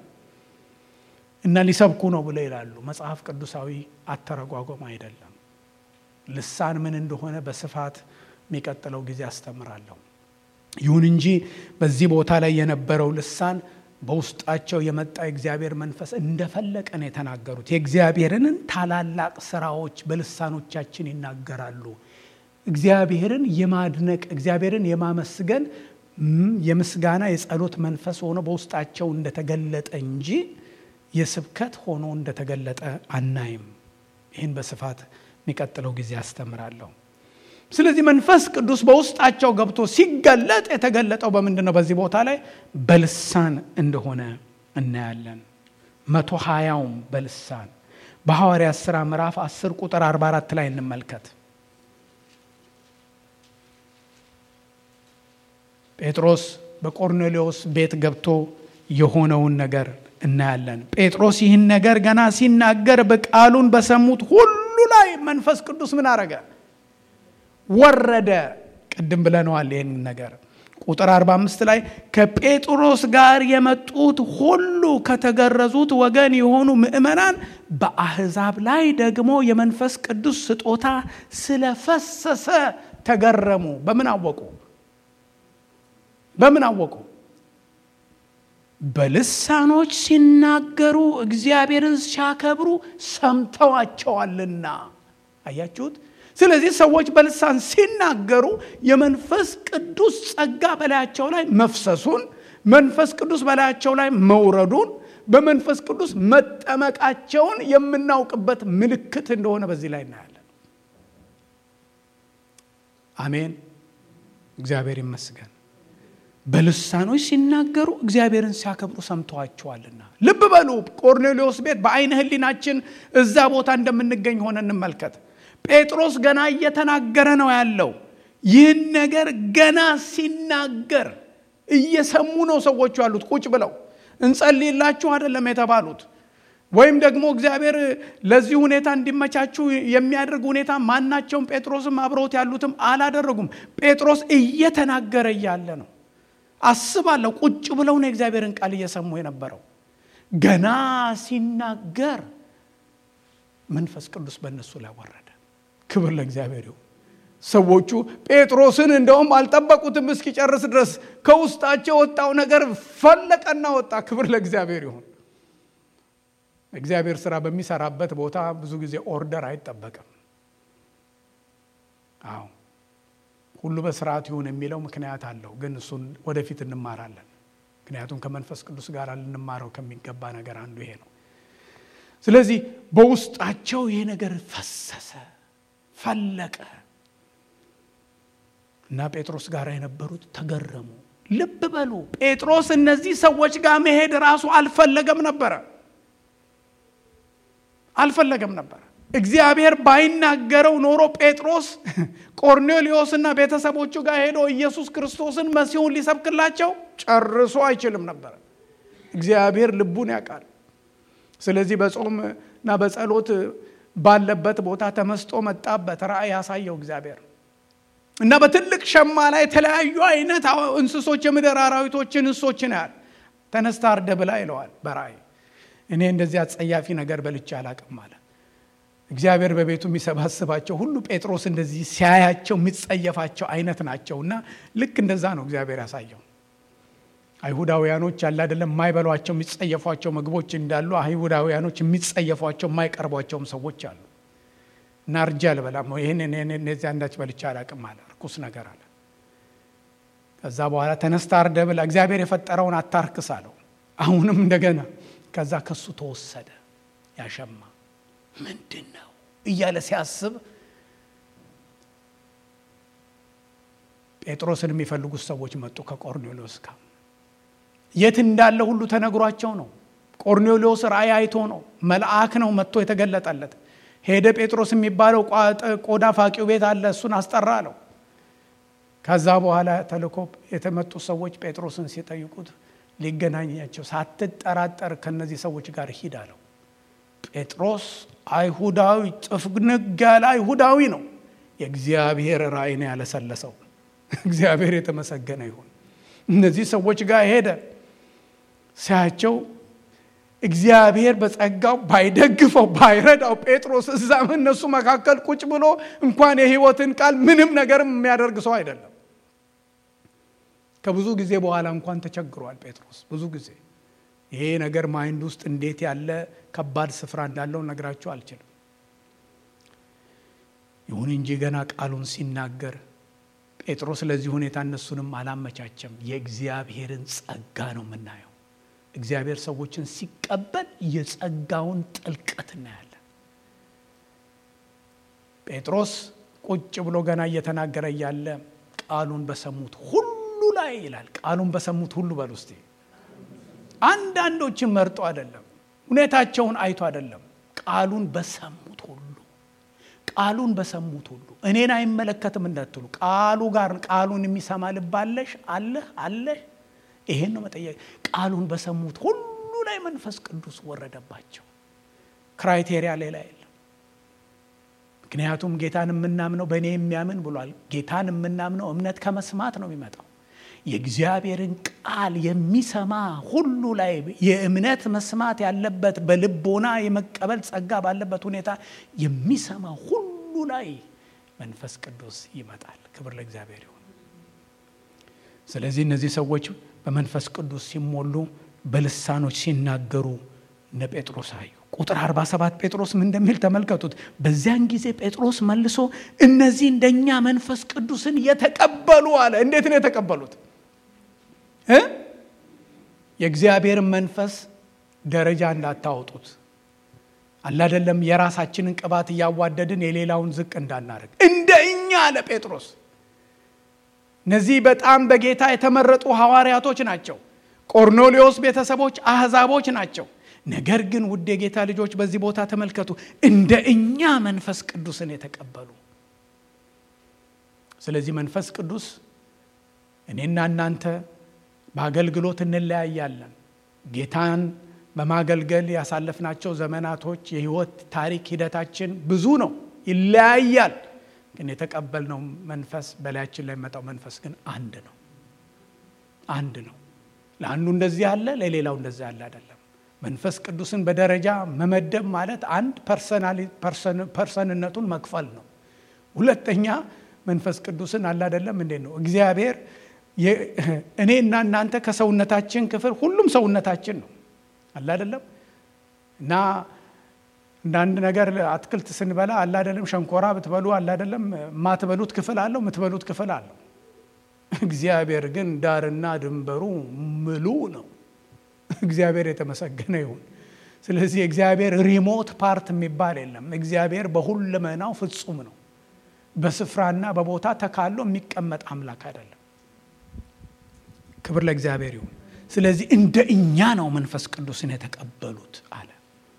እና ሊሰብኩ ነው ብለው ይላሉ። መጽሐፍ ቅዱሳዊ አተረጓጎም አይደለም። ልሳን ምን እንደሆነ በስፋት የሚቀጥለው ጊዜ አስተምራለሁ። ይሁን እንጂ በዚህ ቦታ ላይ የነበረው ልሳን በውስጣቸው የመጣ የእግዚአብሔር መንፈስ እንደፈለቀ ነው የተናገሩት። የእግዚአብሔርን ታላላቅ ስራዎች በልሳኖቻችን ይናገራሉ። እግዚአብሔርን የማድነቅ እግዚአብሔርን የማመስገን የምስጋና የጸሎት መንፈስ ሆኖ በውስጣቸው እንደተገለጠ እንጂ የስብከት ሆኖ እንደተገለጠ አናይም። ይህን በስፋት የሚቀጥለው ጊዜ አስተምራለሁ። ስለዚህ መንፈስ ቅዱስ በውስጣቸው ገብቶ ሲገለጥ የተገለጠው በምንድን ነው? በዚህ ቦታ ላይ በልሳን እንደሆነ እናያለን። መቶ ሀያውም በልሳን በሐዋርያት ሥራ ምዕራፍ 10 ቁጥር 44 ላይ እንመልከት። ጴጥሮስ በቆርኔሌዎስ ቤት ገብቶ የሆነውን ነገር እናያለን። ጴጥሮስ ይህን ነገር ገና ሲናገር በቃሉን በሰሙት ሁሉ ላይ መንፈስ ቅዱስ ምን አረገ? ወረደ። ቅድም ብለነዋል ይህን ነገር ቁጥር 45 ላይ ከጴጥሮስ ጋር የመጡት ሁሉ ከተገረዙት ወገን የሆኑ ምእመናን በአሕዛብ ላይ ደግሞ የመንፈስ ቅዱስ ስጦታ ስለፈሰሰ ተገረሙ። በምን አወቁ? በምን አወቁ? በልሳኖች ሲናገሩ እግዚአብሔርን ሲያከብሩ ሰምተዋቸዋልና። አያችሁት? ስለዚህ ሰዎች በልሳን ሲናገሩ የመንፈስ ቅዱስ ጸጋ በላያቸው ላይ መፍሰሱን፣ መንፈስ ቅዱስ በላያቸው ላይ መውረዱን፣ በመንፈስ ቅዱስ መጠመቃቸውን የምናውቅበት ምልክት እንደሆነ በዚህ ላይ እናያለን። አሜን። እግዚአብሔር ይመስገን። በልሳኖች ሲናገሩ እግዚአብሔርን ሲያከብሩ ሰምተዋቸዋልና። ልብ በሉ ቆርኔሌዎስ ቤት በአይነ ሕሊናችን እዛ ቦታ እንደምንገኝ ሆነ እንመልከት። ጴጥሮስ ገና እየተናገረ ነው ያለው። ይህን ነገር ገና ሲናገር እየሰሙ ነው ሰዎቹ ያሉት ቁጭ ብለው። እንጸልይላችሁ አይደለም የተባሉት ወይም ደግሞ እግዚአብሔር ለዚህ ሁኔታ እንዲመቻችሁ የሚያደርግ ሁኔታ ማናቸውም ጴጥሮስም አብረውት ያሉትም አላደረጉም። ጴጥሮስ እየተናገረ እያለ ነው። አስባለሁ ቁጭ ብለው ነው የእግዚአብሔርን ቃል እየሰሙ የነበረው። ገና ሲናገር መንፈስ ቅዱስ በእነሱ ላይ ወረደ። ክብር ለእግዚአብሔር ይሁን። ሰዎቹ ጴጥሮስን እንደውም አልጠበቁትም እስኪጨርስ ድረስ ከውስጣቸው የወጣው ነገር ፈለቀና ወጣ። ክብር ለእግዚአብሔር ይሁን። እግዚአብሔር ስራ በሚሰራበት ቦታ ብዙ ጊዜ ኦርደር አይጠበቅም። አዎ ሁሉ በስርዓት ይሁን የሚለው ምክንያት አለው፣ ግን እሱን ወደፊት እንማራለን። ምክንያቱም ከመንፈስ ቅዱስ ጋር ልንማረው ከሚገባ ነገር አንዱ ይሄ ነው። ስለዚህ በውስጣቸው ይሄ ነገር ፈሰሰ፣ ፈለቀ እና ጴጥሮስ ጋር የነበሩት ተገረሙ። ልብ በሉ ጴጥሮስ እነዚህ ሰዎች ጋር መሄድ ራሱ አልፈለገም ነበረ አልፈለገም ነበረ። እግዚአብሔር ባይናገረው ኖሮ ጴጥሮስ ቆርኔሌዎስና ቤተሰቦቹ ጋር ሄዶ ኢየሱስ ክርስቶስን መሲሁን ሊሰብክላቸው ጨርሶ አይችልም ነበር። እግዚአብሔር ልቡን ያውቃል። ስለዚህ በጾም እና በጸሎት ባለበት ቦታ ተመስጦ መጣበት። ራእይ ያሳየው እግዚአብሔር እና በትልቅ ሸማ ላይ የተለያዩ አይነት እንስሶች፣ የምድር አራዊቶችን፣ እንስሶችን ያህል ተነስታ አርደ ብላ ይለዋል በራእይ እኔ እንደዚህ አጸያፊ ነገር በልቼ አላቅም አለ። እግዚአብሔር በቤቱ የሚሰባስባቸው ሁሉ ጴጥሮስ እንደዚህ ሲያያቸው የሚጸየፋቸው አይነት ናቸው እና ልክ እንደዛ ነው እግዚአብሔር ያሳየው። አይሁዳውያኖች ያለ አይደለም የማይበሏቸው የሚጸየፏቸው ምግቦች እንዳሉ አይሁዳውያኖች የሚጸየፏቸው የማይቀርቧቸውም ሰዎች አሉ። እና እርጃ አልበላም ይህን እነዚህ አንዳች በልቼ አላቅም አለ። ርኩስ ነገር አለ። ከዛ በኋላ ተነስታ አርደ ብላ እግዚአብሔር የፈጠረውን አታርክስ አለው። አሁንም እንደገና ከዛ ከሱ ተወሰደ ያሸማ ምንድን ነው እያለ ሲያስብ ጴጥሮስን የሚፈልጉት ሰዎች መጡ ከቆርኔሌዎስ ጋር የት እንዳለ ሁሉ ተነግሯቸው ነው። ቆርኔሌዎስ ራእይ አይቶ ነው። መልአክ ነው መጥቶ የተገለጠለት። ሄደ ጴጥሮስ የሚባለው ቆዳ ፋቂው ቤት አለ፣ እሱን አስጠራ አለው። ከዛ በኋላ ተልኮ የተመጡ ሰዎች ጴጥሮስን ሲጠይቁት ሊገናኛቸው ሳትጠራጠር ከነዚህ ሰዎች ጋር ሂድ አለው። ጴጥሮስ አይሁዳዊ ጥፍንግ ያለ አይሁዳዊ ነው። የእግዚአብሔር ራእይ ነው ያለሰለሰው። እግዚአብሔር የተመሰገነ ይሁን። እነዚህ ሰዎች ጋር ሄደ። ሲያቸው እግዚአብሔር በጸጋው ባይደግፈው ባይረዳው ጴጥሮስ እዛም እነሱ መካከል ቁጭ ብሎ እንኳን የሕይወትን ቃል ምንም ነገርም የሚያደርግ ሰው አይደለም። ከብዙ ጊዜ በኋላ እንኳን ተቸግሯል ጴጥሮስ ብዙ ጊዜ ይሄ ነገር ማይንድ ውስጥ እንዴት ያለ ከባድ ስፍራ እንዳለው ነግራችሁ አልችልም። ይሁን እንጂ ገና ቃሉን ሲናገር ጴጥሮስ ለዚህ ሁኔታ እነሱንም አላመቻቸም። የእግዚአብሔርን ጸጋ ነው የምናየው። እግዚአብሔር ሰዎችን ሲቀበል የጸጋውን ጥልቀት እናያለን። ጴጥሮስ ቁጭ ብሎ ገና እየተናገረ እያለ ቃሉን በሰሙት ሁሉ ላይ ይላል። ቃሉን በሰሙት ሁሉ በል ውስጤ አንዳንዶችን መርጦ አይደለም፣ ሁኔታቸውን አይቶ አይደለም። ቃሉን በሰሙት ሁሉ ቃሉን በሰሙት ሁሉ እኔን አይመለከትም እንዳትሉ፣ ቃሉ ጋር ቃሉን የሚሰማ ልብ አለሽ አለህ አለህ። ይሄን ነው መጠየቅ። ቃሉን በሰሙት ሁሉ ላይ መንፈስ ቅዱስ ወረደባቸው። ክራይቴሪያ ሌላ የለም። ምክንያቱም ጌታን የምናምነው በእኔ የሚያምን ብሏል። ጌታን የምናምነው እምነት ከመስማት ነው የሚመጣው። የእግዚአብሔርን ቃል የሚሰማ ሁሉ ላይ የእምነት መስማት ያለበት በልቦና የመቀበል ጸጋ ባለበት ሁኔታ የሚሰማ ሁሉ ላይ መንፈስ ቅዱስ ይመጣል። ክብር ለእግዚአብሔር ይሁን። ስለዚህ እነዚህ ሰዎች በመንፈስ ቅዱስ ሲሞሉ በልሳኖች ሲናገሩ እነ ጴጥሮስ አዩ። ቁጥር 47 ጴጥሮስ ምን እንደሚል ተመልከቱት። በዚያን ጊዜ ጴጥሮስ መልሶ እነዚህ እንደኛ መንፈስ ቅዱስን የተቀበሉ አለ። እንዴት ነው የተቀበሉት? የእግዚአብሔርን መንፈስ ደረጃ እንዳታወጡት አላደለም። የራሳችንን ቅባት እያዋደድን የሌላውን ዝቅ እንዳናደርግ እንደ እኛ አለ ጴጥሮስ። እነዚህ በጣም በጌታ የተመረጡ ሐዋርያቶች ናቸው። ቆርኔሌዎስ ቤተሰቦች አሕዛቦች ናቸው። ነገር ግን ውድ የጌታ ልጆች በዚህ ቦታ ተመልከቱ፣ እንደ እኛ መንፈስ ቅዱስን የተቀበሉ። ስለዚህ መንፈስ ቅዱስ እኔና እናንተ በአገልግሎት እንለያያለን። ጌታን በማገልገል ያሳለፍናቸው ዘመናቶች የህይወት ታሪክ ሂደታችን ብዙ ነው፣ ይለያያል። ግን የተቀበልነው መንፈስ በላያችን ላይ የሚመጣው መንፈስ ግን አንድ ነው፣ አንድ ነው። ለአንዱ እንደዚህ አለ፣ ለሌላው እንደዚህ አለ አይደለም። መንፈስ ቅዱስን በደረጃ መመደብ ማለት አንድ ፐርሰንነቱን መክፈል ነው። ሁለተኛ መንፈስ ቅዱስን አለ አይደለም እንዴት ነው እግዚአብሔር እኔ እና እናንተ ከሰውነታችን ክፍል ሁሉም ሰውነታችን ነው አለ አይደለም እና እንደ አንድ ነገር አትክልት ስንበላ አለ አይደለም ሸንኮራ ብትበሉ አለ አይደለም የማትበሉት ክፍል አለው የምትበሉት ክፍል አለው እግዚአብሔር ግን ዳርና ድንበሩ ምሉ ነው እግዚአብሔር የተመሰገነ ይሁን ስለዚህ እግዚአብሔር ሪሞት ፓርት የሚባል የለም እግዚአብሔር በሁለመናው ፍጹም ነው በስፍራና በቦታ ተካሎ የሚቀመጥ አምላክ አይደለም ክብር ለእግዚአብሔር ይሁን ስለዚህ እንደ እኛ ነው መንፈስ ቅዱስን የተቀበሉት አለ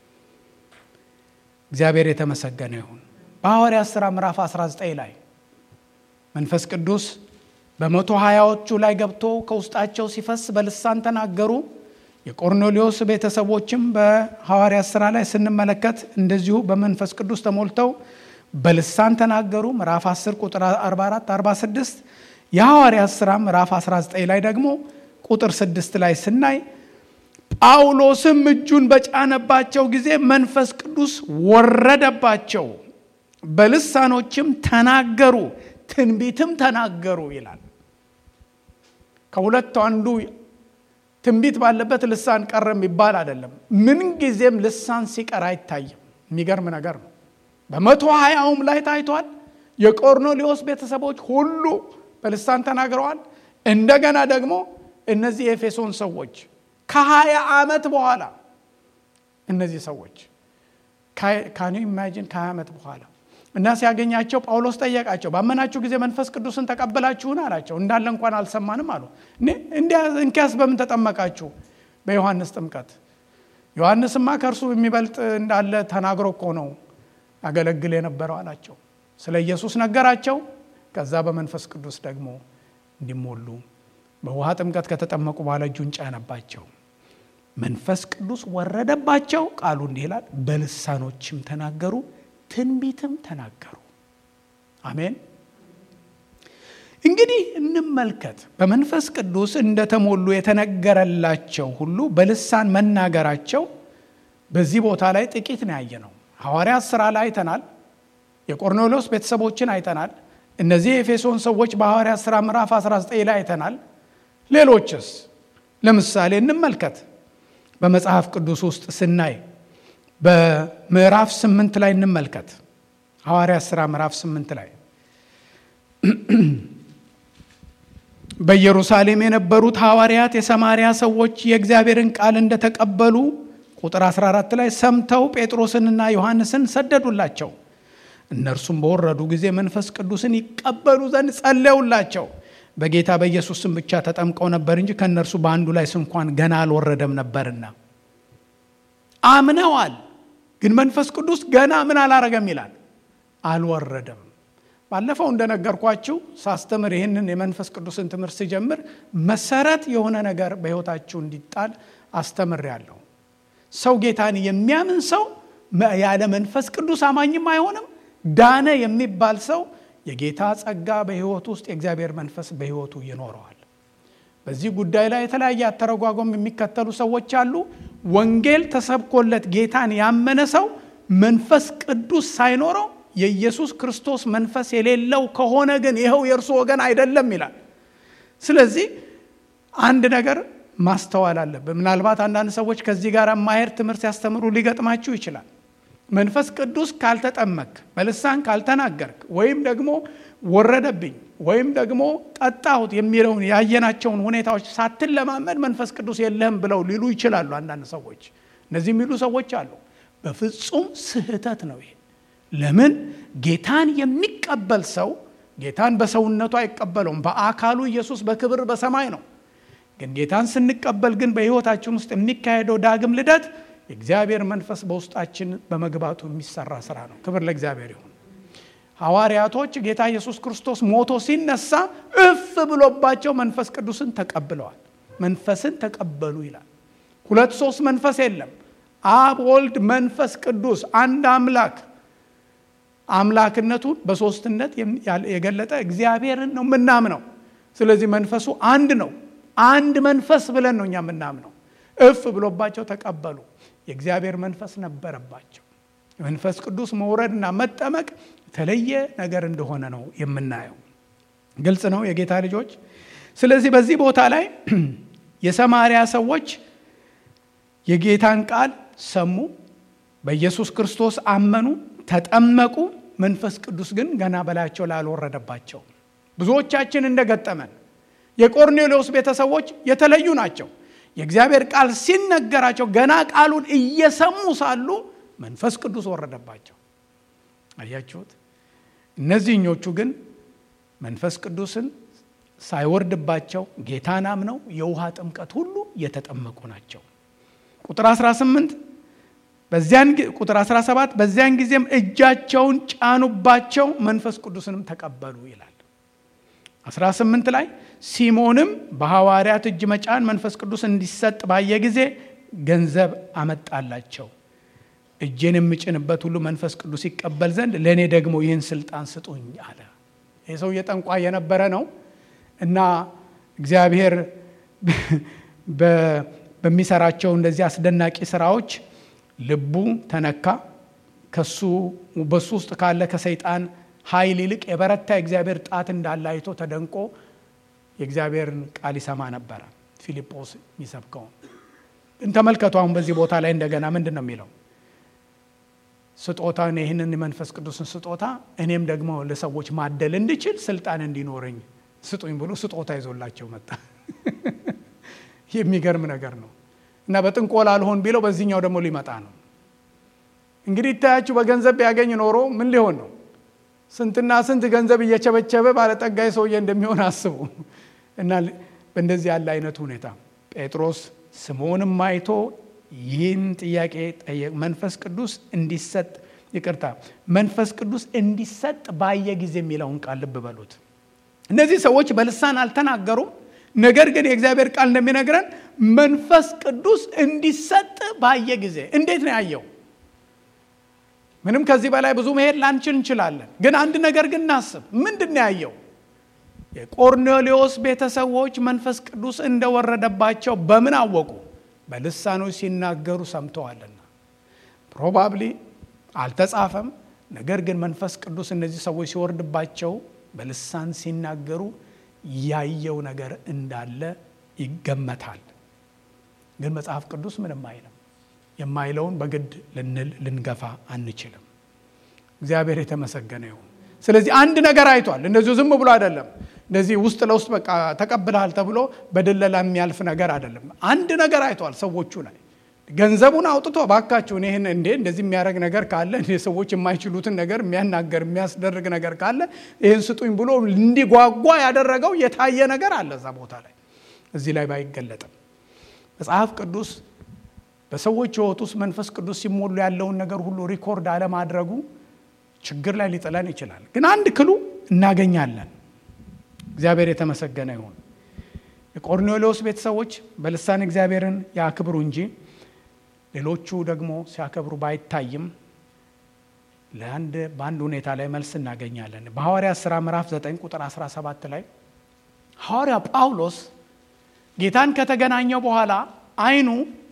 እግዚአብሔር የተመሰገነ ይሁን በሐዋርያት ሥራ ምዕራፍ 19 ላይ መንፈስ ቅዱስ በመቶ ሀያዎቹ ላይ ገብቶ ከውስጣቸው ሲፈስ በልሳን ተናገሩ የቆርኔሌዎስ ቤተሰቦችም በሐዋርያት ሥራ ላይ ስንመለከት እንደዚሁ በመንፈስ ቅዱስ ተሞልተው በልሳን ተናገሩ ምዕራፍ 10 ቁጥር 44 46 የሐዋርያት ሥራ ምዕራፍ 19 ላይ ደግሞ ቁጥር 6 ላይ ስናይ ጳውሎስም እጁን በጫነባቸው ጊዜ መንፈስ ቅዱስ ወረደባቸው፣ በልሳኖችም ተናገሩ፣ ትንቢትም ተናገሩ ይላል። ከሁለቱ አንዱ ትንቢት ባለበት ልሳን ቀረ የሚባል አይደለም። ምን ጊዜም ልሳን ሲቀር አይታይም። የሚገርም ነገር ነው። በመቶ ሀያውም ላይ ታይቷል። የቆርኔሌዎስ ቤተሰቦች ሁሉ በልሳን ተናግረዋል። እንደገና ደግሞ እነዚህ የኤፌሶን ሰዎች ከሀያ ዓመት በኋላ እነዚህ ሰዎች ካኒ ኢማጂን ከሀያ ዓመት በኋላ እና ሲያገኛቸው ጳውሎስ ጠየቃቸው። ባመናችሁ ጊዜ መንፈስ ቅዱስን ተቀበላችሁን አላቸው። እንዳለ እንኳን አልሰማንም አሉ። እንኪያስ በምን ተጠመቃችሁ? በዮሐንስ ጥምቀት። ዮሐንስማ ከእርሱ የሚበልጥ እንዳለ ተናግሮ እኮ ነው ያገለግል የነበረው አላቸው። ስለ ኢየሱስ ነገራቸው። ከዛ በመንፈስ ቅዱስ ደግሞ እንዲሞሉ በውሃ ጥምቀት ከተጠመቁ በኋላ እጁን ጫነባቸው። መንፈስ ቅዱስ ወረደባቸው። ቃሉ እንዲህ ይላል፣ በልሳኖችም ተናገሩ፣ ትንቢትም ተናገሩ። አሜን። እንግዲህ እንመልከት። በመንፈስ ቅዱስ እንደተሞሉ የተነገረላቸው ሁሉ በልሳን መናገራቸው በዚህ ቦታ ላይ ጥቂት ነው ያየ ነው። ሐዋርያት ሥራ ላይ አይተናል። የቆርኔሌዎስ ቤተሰቦችን አይተናል። እነዚህ የኤፌሶን ሰዎች በሐዋርያት ሥራ ምዕራፍ 19 ላይ አይተናል። ሌሎችስ ለምሳሌ እንመልከት። በመጽሐፍ ቅዱስ ውስጥ ስናይ በምዕራፍ ስምንት ላይ እንመልከት። ሐዋርያት ሥራ ምዕራፍ ስምንት ላይ በኢየሩሳሌም የነበሩት ሐዋርያት የሰማርያ ሰዎች የእግዚአብሔርን ቃል እንደተቀበሉ ቁጥር 14 ላይ ሰምተው ጴጥሮስንና ዮሐንስን ሰደዱላቸው። እነርሱም በወረዱ ጊዜ መንፈስ ቅዱስን ይቀበሉ ዘንድ ጸለዩላቸው። በጌታ በኢየሱስ ስም ብቻ ተጠምቀው ነበር እንጂ ከእነርሱ በአንዱ ላይ ስንኳን ገና አልወረደም ነበርና። አምነዋል፣ ግን መንፈስ ቅዱስ ገና ምን አላረገም ይላል፣ አልወረደም። ባለፈው እንደነገርኳችሁ ሳስተምር ይህንን የመንፈስ ቅዱስን ትምህርት ስጀምር መሰረት የሆነ ነገር በሕይወታችሁ እንዲጣል አስተምሬያለሁ። ሰው ጌታን የሚያምን ሰው ያለ መንፈስ ቅዱስ አማኝም አይሆንም። ዳነ የሚባል ሰው የጌታ ጸጋ በሕይወቱ ውስጥ የእግዚአብሔር መንፈስ በሕይወቱ ይኖረዋል። በዚህ ጉዳይ ላይ የተለያየ አተረጓጎም የሚከተሉ ሰዎች አሉ። ወንጌል ተሰብኮለት ጌታን ያመነ ሰው መንፈስ ቅዱስ ሳይኖረው የኢየሱስ ክርስቶስ መንፈስ የሌለው ከሆነ ግን ይኸው የእርሱ ወገን አይደለም ይላል። ስለዚህ አንድ ነገር ማስተዋል አለብን። ምናልባት አንዳንድ ሰዎች ከዚህ ጋር ማሄድ ትምህርት ሲያስተምሩ ሊገጥማችሁ ይችላል። መንፈስ ቅዱስ ካልተጠመክ፣ በልሳን ካልተናገርክ፣ ወይም ደግሞ ወረደብኝ ወይም ደግሞ ጠጣሁት የሚለውን ያየናቸውን ሁኔታዎች ሳትለማመድ መንፈስ ቅዱስ የለህም ብለው ሊሉ ይችላሉ አንዳንድ ሰዎች። እነዚህ የሚሉ ሰዎች አሉ። በፍጹም ስህተት ነው ይሄ። ለምን ጌታን የሚቀበል ሰው ጌታን በሰውነቱ አይቀበለውም። በአካሉ ኢየሱስ በክብር በሰማይ ነው። ግን ጌታን ስንቀበል ግን በሕይወታችን ውስጥ የሚካሄደው ዳግም ልደት የእግዚአብሔር መንፈስ በውስጣችን በመግባቱ የሚሰራ ስራ ነው። ክብር ለእግዚአብሔር ይሁን። ሐዋርያቶች ጌታ ኢየሱስ ክርስቶስ ሞቶ ሲነሳ እፍ ብሎባቸው መንፈስ ቅዱስን ተቀብለዋል። መንፈስን ተቀበሉ ይላል። ሁለት ሶስት መንፈስ የለም። አብ፣ ወልድ፣ መንፈስ ቅዱስ አንድ አምላክ አምላክነቱን በሶስትነት የገለጠ እግዚአብሔርን ነው የምናምነው። ስለዚህ መንፈሱ አንድ ነው። አንድ መንፈስ ብለን ነው እኛ የምናምነው። እፍ ብሎባቸው ተቀበሉ። የእግዚአብሔር መንፈስ ነበረባቸው። መንፈስ ቅዱስ መውረድና መጠመቅ የተለየ ነገር እንደሆነ ነው የምናየው። ግልጽ ነው የጌታ ልጆች። ስለዚህ በዚህ ቦታ ላይ የሰማርያ ሰዎች የጌታን ቃል ሰሙ፣ በኢየሱስ ክርስቶስ አመኑ፣ ተጠመቁ። መንፈስ ቅዱስ ግን ገና በላያቸው ላይ አልወረደባቸው። ብዙዎቻችን እንደገጠመን የቆርኔሌዎስ ቤተሰቦች የተለዩ ናቸው። የእግዚአብሔር ቃል ሲነገራቸው ገና ቃሉን እየሰሙ ሳሉ መንፈስ ቅዱስ ወረደባቸው። አያችሁት? እነዚህኞቹ ግን መንፈስ ቅዱስን ሳይወርድባቸው ጌታን አምነው የውሃ ጥምቀት ሁሉ የተጠመቁ ናቸው። ቁጥር 18 በዚያን ቁጥር 17 በዚያን ጊዜም እጃቸውን ጫኑባቸው መንፈስ ቅዱስንም ተቀበሉ ይላል። 18 ላይ ሲሞንም በሐዋርያት እጅ መጫን መንፈስ ቅዱስ እንዲሰጥ ባየ ጊዜ ገንዘብ አመጣላቸው። እጄን የምጭንበት ሁሉ መንፈስ ቅዱስ ይቀበል ዘንድ ለእኔ ደግሞ ይህን ስልጣን ስጡኝ አለ። ይህ ሰው እየጠንቋይ የነበረ ነው እና እግዚአብሔር በሚሰራቸው እንደዚህ አስደናቂ ስራዎች ልቡ ተነካ። ከሱ በሱ ውስጥ ካለ ከሰይጣን ኃይል ይልቅ የበረታ የእግዚአብሔር ጣት እንዳለ አይቶ ተደንቆ የእግዚአብሔርን ቃል ይሰማ ነበረ። ፊልጶስ የሚሰብከውን ግን ተመልከቱ። አሁን በዚህ ቦታ ላይ እንደገና ምንድን ነው የሚለው? ስጦታ ይህንን የመንፈስ ቅዱስን ስጦታ እኔም ደግሞ ለሰዎች ማደል እንድችል ስልጣን እንዲኖረኝ ስጡኝ ብሎ ስጦታ ይዞላቸው መጣ። የሚገርም ነገር ነው እና በጥንቆላ አልሆን ቢለው በዚህኛው ደግሞ ሊመጣ ነው። እንግዲህ ይታያችሁ፣ በገንዘብ ቢያገኝ ኖሮ ምን ሊሆን ነው? ስንትና ስንት ገንዘብ እየቸበቸበ ባለጠጋይ ሰውዬ እንደሚሆን አስቡ። እና በእንደዚህ ያለ አይነት ሁኔታ ጴጥሮስ ስምዖንም አይቶ ይህን ጥያቄ ጠየቅ። መንፈስ ቅዱስ እንዲሰጥ ይቅርታ፣ መንፈስ ቅዱስ እንዲሰጥ ባየ ጊዜ የሚለውን ቃል ልብ በሉት። እነዚህ ሰዎች በልሳን አልተናገሩም። ነገር ግን የእግዚአብሔር ቃል እንደሚነግረን መንፈስ ቅዱስ እንዲሰጥ ባየ ጊዜ እንዴት ነው ያየው? ምንም ከዚህ በላይ ብዙ መሄድ ላንችል እንችላለን። ግን አንድ ነገር ግን እናስብ። ምንድን ነው ያየው? የቆርኔሌዎስ ቤተሰቦች መንፈስ ቅዱስ እንደወረደባቸው በምን አወቁ? በልሳኖች ሲናገሩ ሰምተዋልና። ፕሮባብሊ አልተጻፈም። ነገር ግን መንፈስ ቅዱስ እነዚህ ሰዎች ሲወርድባቸው በልሳን ሲናገሩ ያየው ነገር እንዳለ ይገመታል። ግን መጽሐፍ ቅዱስ ምንም አይልም። የማይለውን በግድ ልንል ልንገፋ አንችልም። እግዚአብሔር የተመሰገነ ይሁን። ስለዚህ አንድ ነገር አይቷል። እንደዚሁ ዝም ብሎ አይደለም። እንደዚህ ውስጥ ለውስጥ በቃ ተቀብለሃል ተብሎ በድለላ የሚያልፍ ነገር አይደለም። አንድ ነገር አይቷል ሰዎቹ ላይ ገንዘቡን አውጥቶ ባካችሁን ይህን እንዴ እንደዚህ የሚያደርግ ነገር ካለ ሰዎች የማይችሉትን ነገር የሚያናገር የሚያስደርግ ነገር ካለ ይህን ስጡኝ ብሎ እንዲጓጓ ያደረገው የታየ ነገር አለ እዛ ቦታ ላይ እዚህ ላይ ባይገለጥም መጽሐፍ ቅዱስ በሰዎች ሕይወት ውስጥ መንፈስ ቅዱስ ሲሞሉ ያለውን ነገር ሁሉ ሪኮርድ አለማድረጉ ችግር ላይ ሊጥለን ይችላል። ግን አንድ ክሉ እናገኛለን። እግዚአብሔር የተመሰገነ ይሁን። የቆርኔሌዎስ ቤተሰቦች በልሳን እግዚአብሔርን ያክብሩ እንጂ ሌሎቹ ደግሞ ሲያከብሩ ባይታይም ለአንድ በአንድ ሁኔታ ላይ መልስ እናገኛለን። በሐዋርያት ሥራ ምዕራፍ 9 ቁጥር 17 ላይ ሐዋርያ ጳውሎስ ጌታን ከተገናኘው በኋላ አይኑ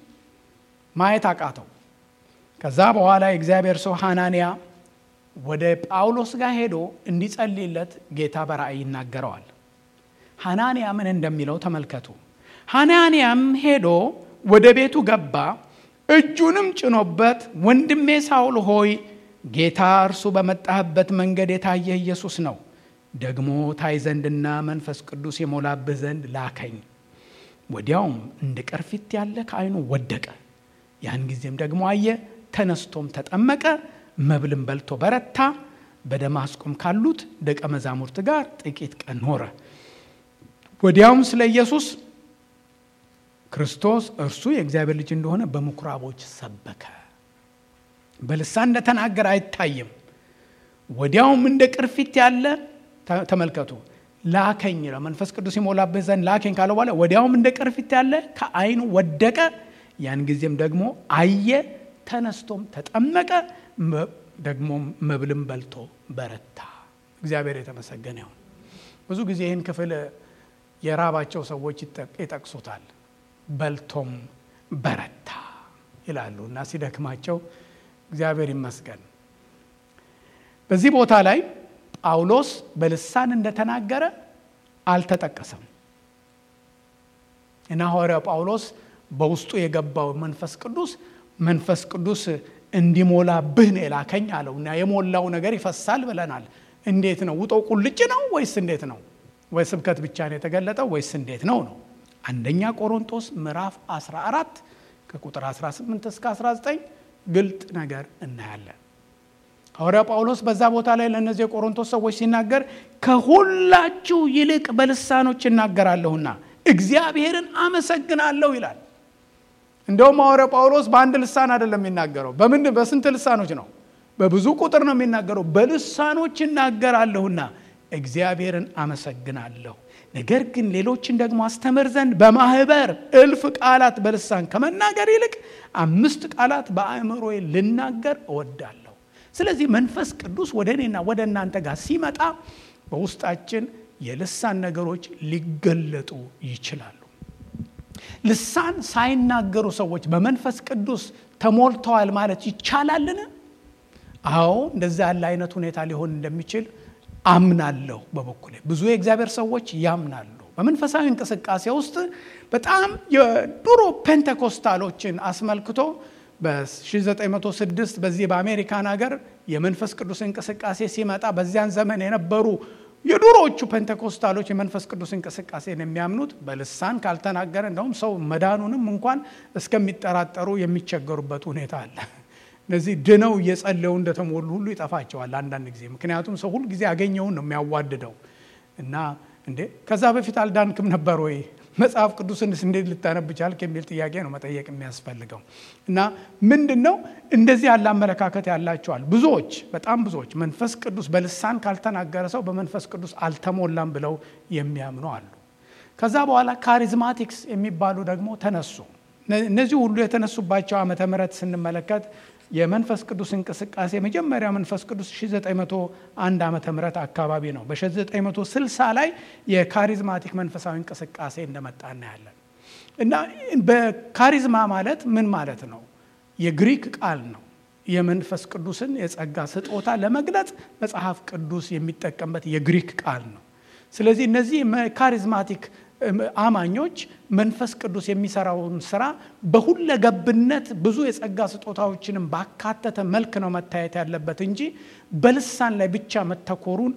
ማየት አቃተው። ከዛ በኋላ የእግዚአብሔር ሰው ሐናንያ ወደ ጳውሎስ ጋር ሄዶ እንዲጸልይለት ጌታ በራእይ ይናገረዋል። ሐናንያ ምን እንደሚለው ተመልከቱ። ሐናንያም ሄዶ ወደ ቤቱ ገባ፣ እጁንም ጭኖበት ወንድሜ ሳውል ሆይ ጌታ እርሱ በመጣህበት መንገድ የታየ ኢየሱስ ነው፣ ደግሞ ታይ ዘንድና መንፈስ ቅዱስ የሞላብህ ዘንድ ላከኝ። ወዲያውም እንደ ቅርፊት ያለ ከዓይኑ ወደቀ። ያን ጊዜም ደግሞ አየ፣ ተነስቶም ተጠመቀ፣ መብልን በልቶ በረታ። በደማስቆም ካሉት ደቀ መዛሙርት ጋር ጥቂት ቀን ኖረ። ወዲያውም ስለ ኢየሱስ ክርስቶስ እርሱ የእግዚአብሔር ልጅ እንደሆነ በምኩራቦች ሰበከ። በልሳን እንደተናገረ አይታይም። ወዲያውም እንደ ቅርፊት ያለ ተመልከቱ፣ ላከኝ ነው መንፈስ ቅዱስ የሞላበት ዘንድ ላከኝ ካለ በኋላ ወዲያውም እንደ ቅርፊት ያለ ከዓይኑ ወደቀ። ያን ጊዜም ደግሞ አየ፣ ተነስቶም ተጠመቀ፣ ደግሞ መብልም በልቶ በረታ። እግዚአብሔር የተመሰገነ ይሁን። ብዙ ጊዜ ይህን ክፍል የራባቸው ሰዎች ይጠቅሱታል። በልቶም በረታ ይላሉ እና ሲደክማቸው እግዚአብሔር ይመስገን። በዚህ ቦታ ላይ ጳውሎስ በልሳን እንደተናገረ አልተጠቀሰም እና ሐዋርያው ጳውሎስ በውስጡ የገባው መንፈስ ቅዱስ መንፈስ ቅዱስ እንዲሞላብህ ነው የላከኝ አለው እና የሞላው ነገር ይፈሳል ብለናል። እንዴት ነው? ውጠው ቁልጭ ነው ወይስ እንዴት ነው? ወይ ስብከት ብቻ ነው የተገለጠው ወይስ እንዴት ነው ነው? አንደኛ ቆሮንቶስ ምዕራፍ 14 ከቁጥር 18 እስከ 19 ግልጥ ነገር እናያለን። ሐዋርያ ጳውሎስ በዛ ቦታ ላይ ለእነዚህ የቆሮንቶስ ሰዎች ሲናገር ከሁላችሁ ይልቅ በልሳኖች እናገራለሁና እግዚአብሔርን አመሰግናለሁ ይላል። እንደውም ሐዋርያ ጳውሎስ በአንድ ልሳን አይደለም የሚናገረው። በምን በስንት ልሳኖች ነው? በብዙ ቁጥር ነው የሚናገረው። በልሳኖች እናገራለሁና እግዚአብሔርን አመሰግናለሁ። ነገር ግን ሌሎችን ደግሞ አስተምር ዘንድ በማህበር እልፍ ቃላት በልሳን ከመናገር ይልቅ አምስት ቃላት በአእምሮዬ ልናገር እወዳለሁ። ስለዚህ መንፈስ ቅዱስ ወደ እኔና ወደ እናንተ ጋር ሲመጣ በውስጣችን የልሳን ነገሮች ሊገለጡ ይችላሉ። ልሳን ሳይናገሩ ሰዎች በመንፈስ ቅዱስ ተሞልተዋል ማለት ይቻላልን? አዎ እንደዛ ያለ አይነት ሁኔታ ሊሆን እንደሚችል አምናለሁ። በበኩሌ ብዙ የእግዚአብሔር ሰዎች ያምናሉ። በመንፈሳዊ እንቅስቃሴ ውስጥ በጣም የድሮ ፔንቴኮስታሎችን አስመልክቶ በ1906 በዚህ በአሜሪካን ሀገር የመንፈስ ቅዱስ እንቅስቃሴ ሲመጣ በዚያን ዘመን የነበሩ የድሮዎቹ ፔንቴኮስታሎች የመንፈስ ቅዱስ እንቅስቃሴን የሚያምኑት በልሳን ካልተናገረ እንደውም ሰው መዳኑንም እንኳን እስከሚጠራጠሩ የሚቸገሩበት ሁኔታ አለ። እነዚህ ድነው እየጸለዩ እንደተሞሉ ሁሉ ይጠፋቸዋል አንዳንድ ጊዜ። ምክንያቱም ሰው ሁል ጊዜ ያገኘውን ነው የሚያዋድደው እና እንዴ ከዛ በፊት አልዳንክም ነበር ወይ መጽሐፍ ቅዱስንስ እንዴት ልታነብ ቻልክ የሚል ጥያቄ ነው መጠየቅ የሚያስፈልገው። እና ምንድን ነው እንደዚህ ያለ አመለካከት ያላቸዋል ብዙዎች፣ በጣም ብዙዎች መንፈስ ቅዱስ በልሳን ካልተናገረ ሰው በመንፈስ ቅዱስ አልተሞላም ብለው የሚያምኑ አሉ። ከዛ በኋላ ካሪዝማቲክስ የሚባሉ ደግሞ ተነሱ። እነዚህ ሁሉ የተነሱባቸው ዓመተ ምሕረት ስንመለከት የመንፈስ ቅዱስ እንቅስቃሴ መጀመሪያ መንፈስ ቅዱስ 1901 ዓመተ ምህረት አካባቢ ነው። በ1960 ላይ የካሪዝማቲክ መንፈሳዊ እንቅስቃሴ እንደመጣ እናያለን። እና በካሪዝማ ማለት ምን ማለት ነው? የግሪክ ቃል ነው። የመንፈስ ቅዱስን የጸጋ ስጦታ ለመግለጽ መጽሐፍ ቅዱስ የሚጠቀምበት የግሪክ ቃል ነው። ስለዚህ እነዚህ ካሪዝማቲክ አማኞች መንፈስ ቅዱስ የሚሰራውን ስራ በሁለገብነት ብዙ የጸጋ ስጦታዎችንም ባካተተ መልክ ነው መታየት ያለበት እንጂ በልሳን ላይ ብቻ መተኮሩን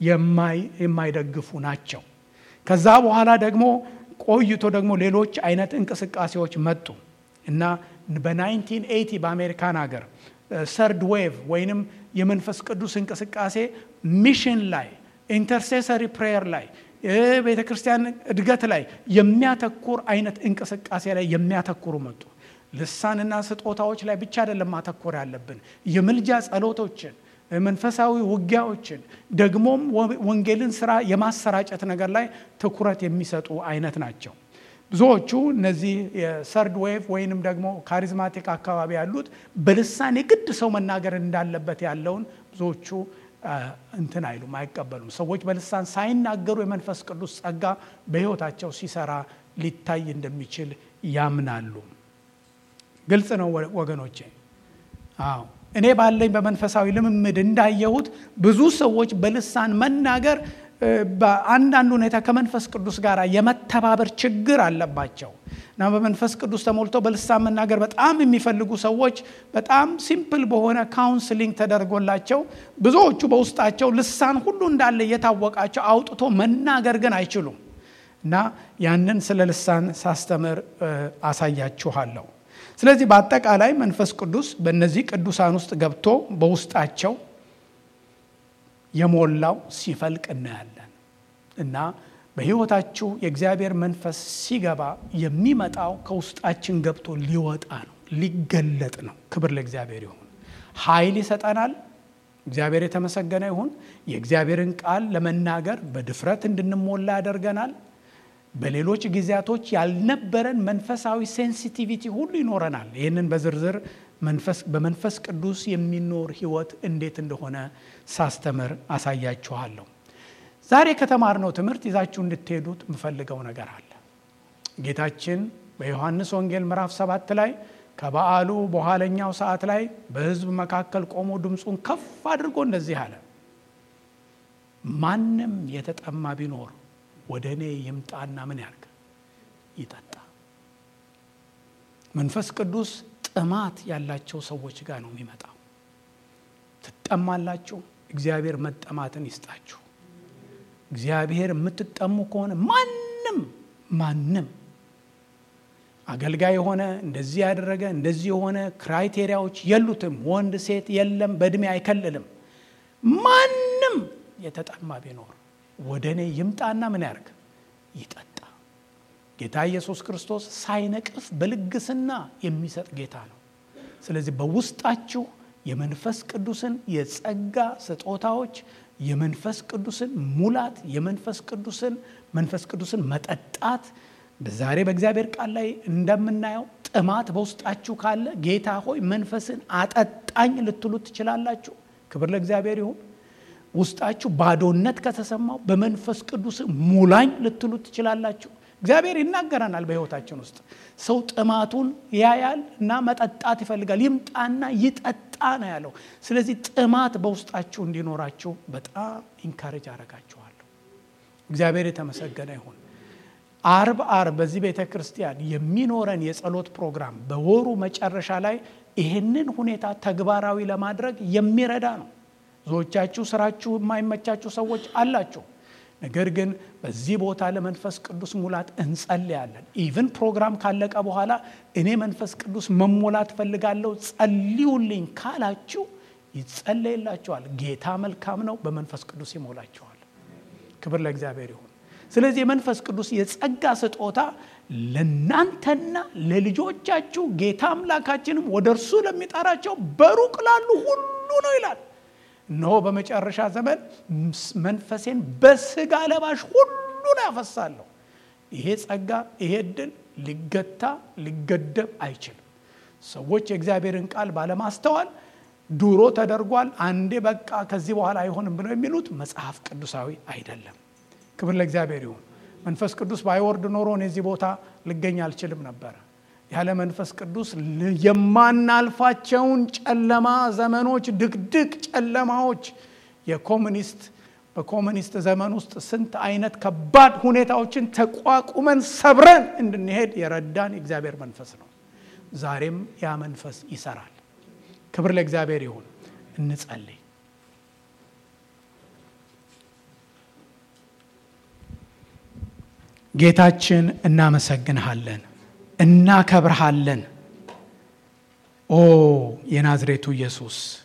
የማይደግፉ ናቸው። ከዛ በኋላ ደግሞ ቆይቶ ደግሞ ሌሎች አይነት እንቅስቃሴዎች መጡ እና በ1980 በአሜሪካን ሀገር ሰርድ ዌቭ ወይንም የመንፈስ ቅዱስ እንቅስቃሴ ሚሽን ላይ ኢንተርሴሰሪ ፕሬየር ላይ ቤተ ክርስቲያን እድገት ላይ የሚያተኩር አይነት እንቅስቃሴ ላይ የሚያተኩሩ መጡ። ልሳንና ስጦታዎች ላይ ብቻ አይደለም ማተኮር ያለብን፣ የምልጃ ጸሎቶችን፣ መንፈሳዊ ውጊያዎችን ደግሞም ወንጌልን ስራ የማሰራጨት ነገር ላይ ትኩረት የሚሰጡ አይነት ናቸው። ብዙዎቹ እነዚህ የሰርድ ዌቭ ወይንም ደግሞ ካሪዝማቲክ አካባቢ ያሉት በልሳን የግድ ሰው መናገር እንዳለበት ያለውን ብዙዎቹ እንትን አይሉም፣ አይቀበሉም። ሰዎች በልሳን ሳይናገሩ የመንፈስ ቅዱስ ጸጋ በሕይወታቸው ሲሰራ ሊታይ እንደሚችል ያምናሉ። ግልጽ ነው ወገኖቼ። አዎ እኔ ባለኝ በመንፈሳዊ ልምምድ እንዳየሁት ብዙ ሰዎች በልሳን መናገር በአንዳንድ ሁኔታ ከመንፈስ ቅዱስ ጋር የመተባበር ችግር አለባቸው እና በመንፈስ ቅዱስ ተሞልተው በልሳን መናገር በጣም የሚፈልጉ ሰዎች በጣም ሲምፕል በሆነ ካውንስሊንግ ተደርጎላቸው ብዙዎቹ በውስጣቸው ልሳን ሁሉ እንዳለ እየታወቃቸው አውጥቶ መናገር ግን አይችሉም እና ያንን ስለ ልሳን ሳስተምር አሳያችኋለሁ። ስለዚህ በአጠቃላይ መንፈስ ቅዱስ በእነዚህ ቅዱሳን ውስጥ ገብቶ በውስጣቸው የሞላው ሲፈልቅ እናያለን እና በሕይወታችሁ የእግዚአብሔር መንፈስ ሲገባ የሚመጣው ከውስጣችን ገብቶ ሊወጣ ነው፣ ሊገለጥ ነው። ክብር ለእግዚአብሔር ይሁን። ኃይል ይሰጠናል። እግዚአብሔር የተመሰገነ ይሁን። የእግዚአብሔርን ቃል ለመናገር በድፍረት እንድንሞላ ያደርገናል። በሌሎች ጊዜያቶች ያልነበረን መንፈሳዊ ሴንሲቲቪቲ ሁሉ ይኖረናል። ይህንን በዝርዝር በመንፈስ ቅዱስ የሚኖር ህይወት እንዴት እንደሆነ ሳስተምር አሳያችኋለሁ። ዛሬ ከተማርነው ትምህርት ይዛችሁ እንድትሄዱት የምፈልገው ነገር አለ። ጌታችን በዮሐንስ ወንጌል ምዕራፍ ሰባት ላይ ከበዓሉ በኋለኛው ሰዓት ላይ በሕዝብ መካከል ቆሞ ድምፁን ከፍ አድርጎ እንደዚህ አለ፣ ማንም የተጠማ ቢኖር ወደ እኔ ይምጣና ምን ያርግ? ይጠጣ። መንፈስ ቅዱስ ጥማት ያላቸው ሰዎች ጋር ነው የሚመጣው። ትጠማላችሁ፣ እግዚአብሔር መጠማትን ይስጣችሁ። እግዚአብሔር የምትጠሙ ከሆነ ማንም ማንም አገልጋይ የሆነ እንደዚህ ያደረገ እንደዚህ የሆነ ክራይቴሪያዎች የሉትም። ወንድ ሴት የለም፣ በእድሜ አይከልልም። ማንም የተጠማ ቢኖር ወደ እኔ ይምጣና ምን ያርግ? ይጠጣ። ጌታ ኢየሱስ ክርስቶስ ሳይነቅፍ በልግስና የሚሰጥ ጌታ ነው። ስለዚህ በውስጣችሁ የመንፈስ ቅዱስን የጸጋ ስጦታዎች የመንፈስ ቅዱስን ሙላት የመንፈስ ቅዱስን መንፈስ ቅዱስን መጠጣት ዛሬ በእግዚአብሔር ቃል ላይ እንደምናየው ጥማት በውስጣችሁ ካለ ጌታ ሆይ መንፈስን አጠጣኝ ልትሉት ትችላላችሁ። ክብር ለእግዚአብሔር ይሁን። ውስጣችሁ ባዶነት ከተሰማው በመንፈስ ቅዱስ ሙላኝ ልትሉት ትችላላችሁ። እግዚአብሔር ይናገረናል። በሕይወታችን ውስጥ ሰው ጥማቱን ያያል እና መጠጣት ይፈልጋል። ይምጣና ይጠጣ ነው ያለው። ስለዚህ ጥማት በውስጣችሁ እንዲኖራችሁ በጣም ኢንካሬጅ አረጋችኋለሁ። እግዚአብሔር የተመሰገነ ይሁን። አርብ አርብ በዚህ ቤተ ክርስቲያን የሚኖረን የጸሎት ፕሮግራም በወሩ መጨረሻ ላይ ይህንን ሁኔታ ተግባራዊ ለማድረግ የሚረዳ ነው። ብዙዎቻችሁ ስራችሁ የማይመቻችሁ ሰዎች አላችሁ። ነገር ግን በዚህ ቦታ ለመንፈስ ቅዱስ ሙላት እንጸልያለን። ኢቭን ፕሮግራም ካለቀ በኋላ እኔ መንፈስ ቅዱስ መሞላት ፈልጋለሁ ጸልዩልኝ ካላችሁ ይጸለይላችኋል። ጌታ መልካም ነው፣ በመንፈስ ቅዱስ ይሞላችኋል። ክብር ለእግዚአብሔር ይሁን። ስለዚህ የመንፈስ ቅዱስ የጸጋ ስጦታ ለእናንተና ለልጆቻችሁ ጌታ አምላካችንም ወደ እርሱ ለሚጠራቸው በሩቅ ላሉ ሁሉ ነው ይላል። እነሆ በመጨረሻ ዘመን መንፈሴን በስጋ ለባሽ ሁሉ ላይ ያፈሳለሁ። ይሄ ጸጋ ይሄ እድል ሊገታ ሊገደብ አይችልም። ሰዎች የእግዚአብሔርን ቃል ባለማስተዋል ድሮ ተደርጓል፣ አንዴ በቃ ከዚህ በኋላ አይሆንም ብለው የሚሉት መጽሐፍ ቅዱሳዊ አይደለም። ክብር ለእግዚአብሔር ይሁን። መንፈስ ቅዱስ ባይወርድ ኖሮ እኔ እዚህ ቦታ ልገኝ አልችልም ነበረ። ያለ መንፈስ ቅዱስ የማናልፋቸውን ጨለማ ዘመኖች፣ ድቅድቅ ጨለማዎች የኮሙኒስት በኮሙኒስት ዘመን ውስጥ ስንት አይነት ከባድ ሁኔታዎችን ተቋቁመን ሰብረን እንድንሄድ የረዳን የእግዚአብሔር መንፈስ ነው። ዛሬም ያ መንፈስ ይሰራል። ክብር ለእግዚአብሔር ይሁን። እንጸልይ። ጌታችን እናመሰግንሃለን፣ እናከብርሃለን። ኦ የናዝሬቱ ኢየሱስ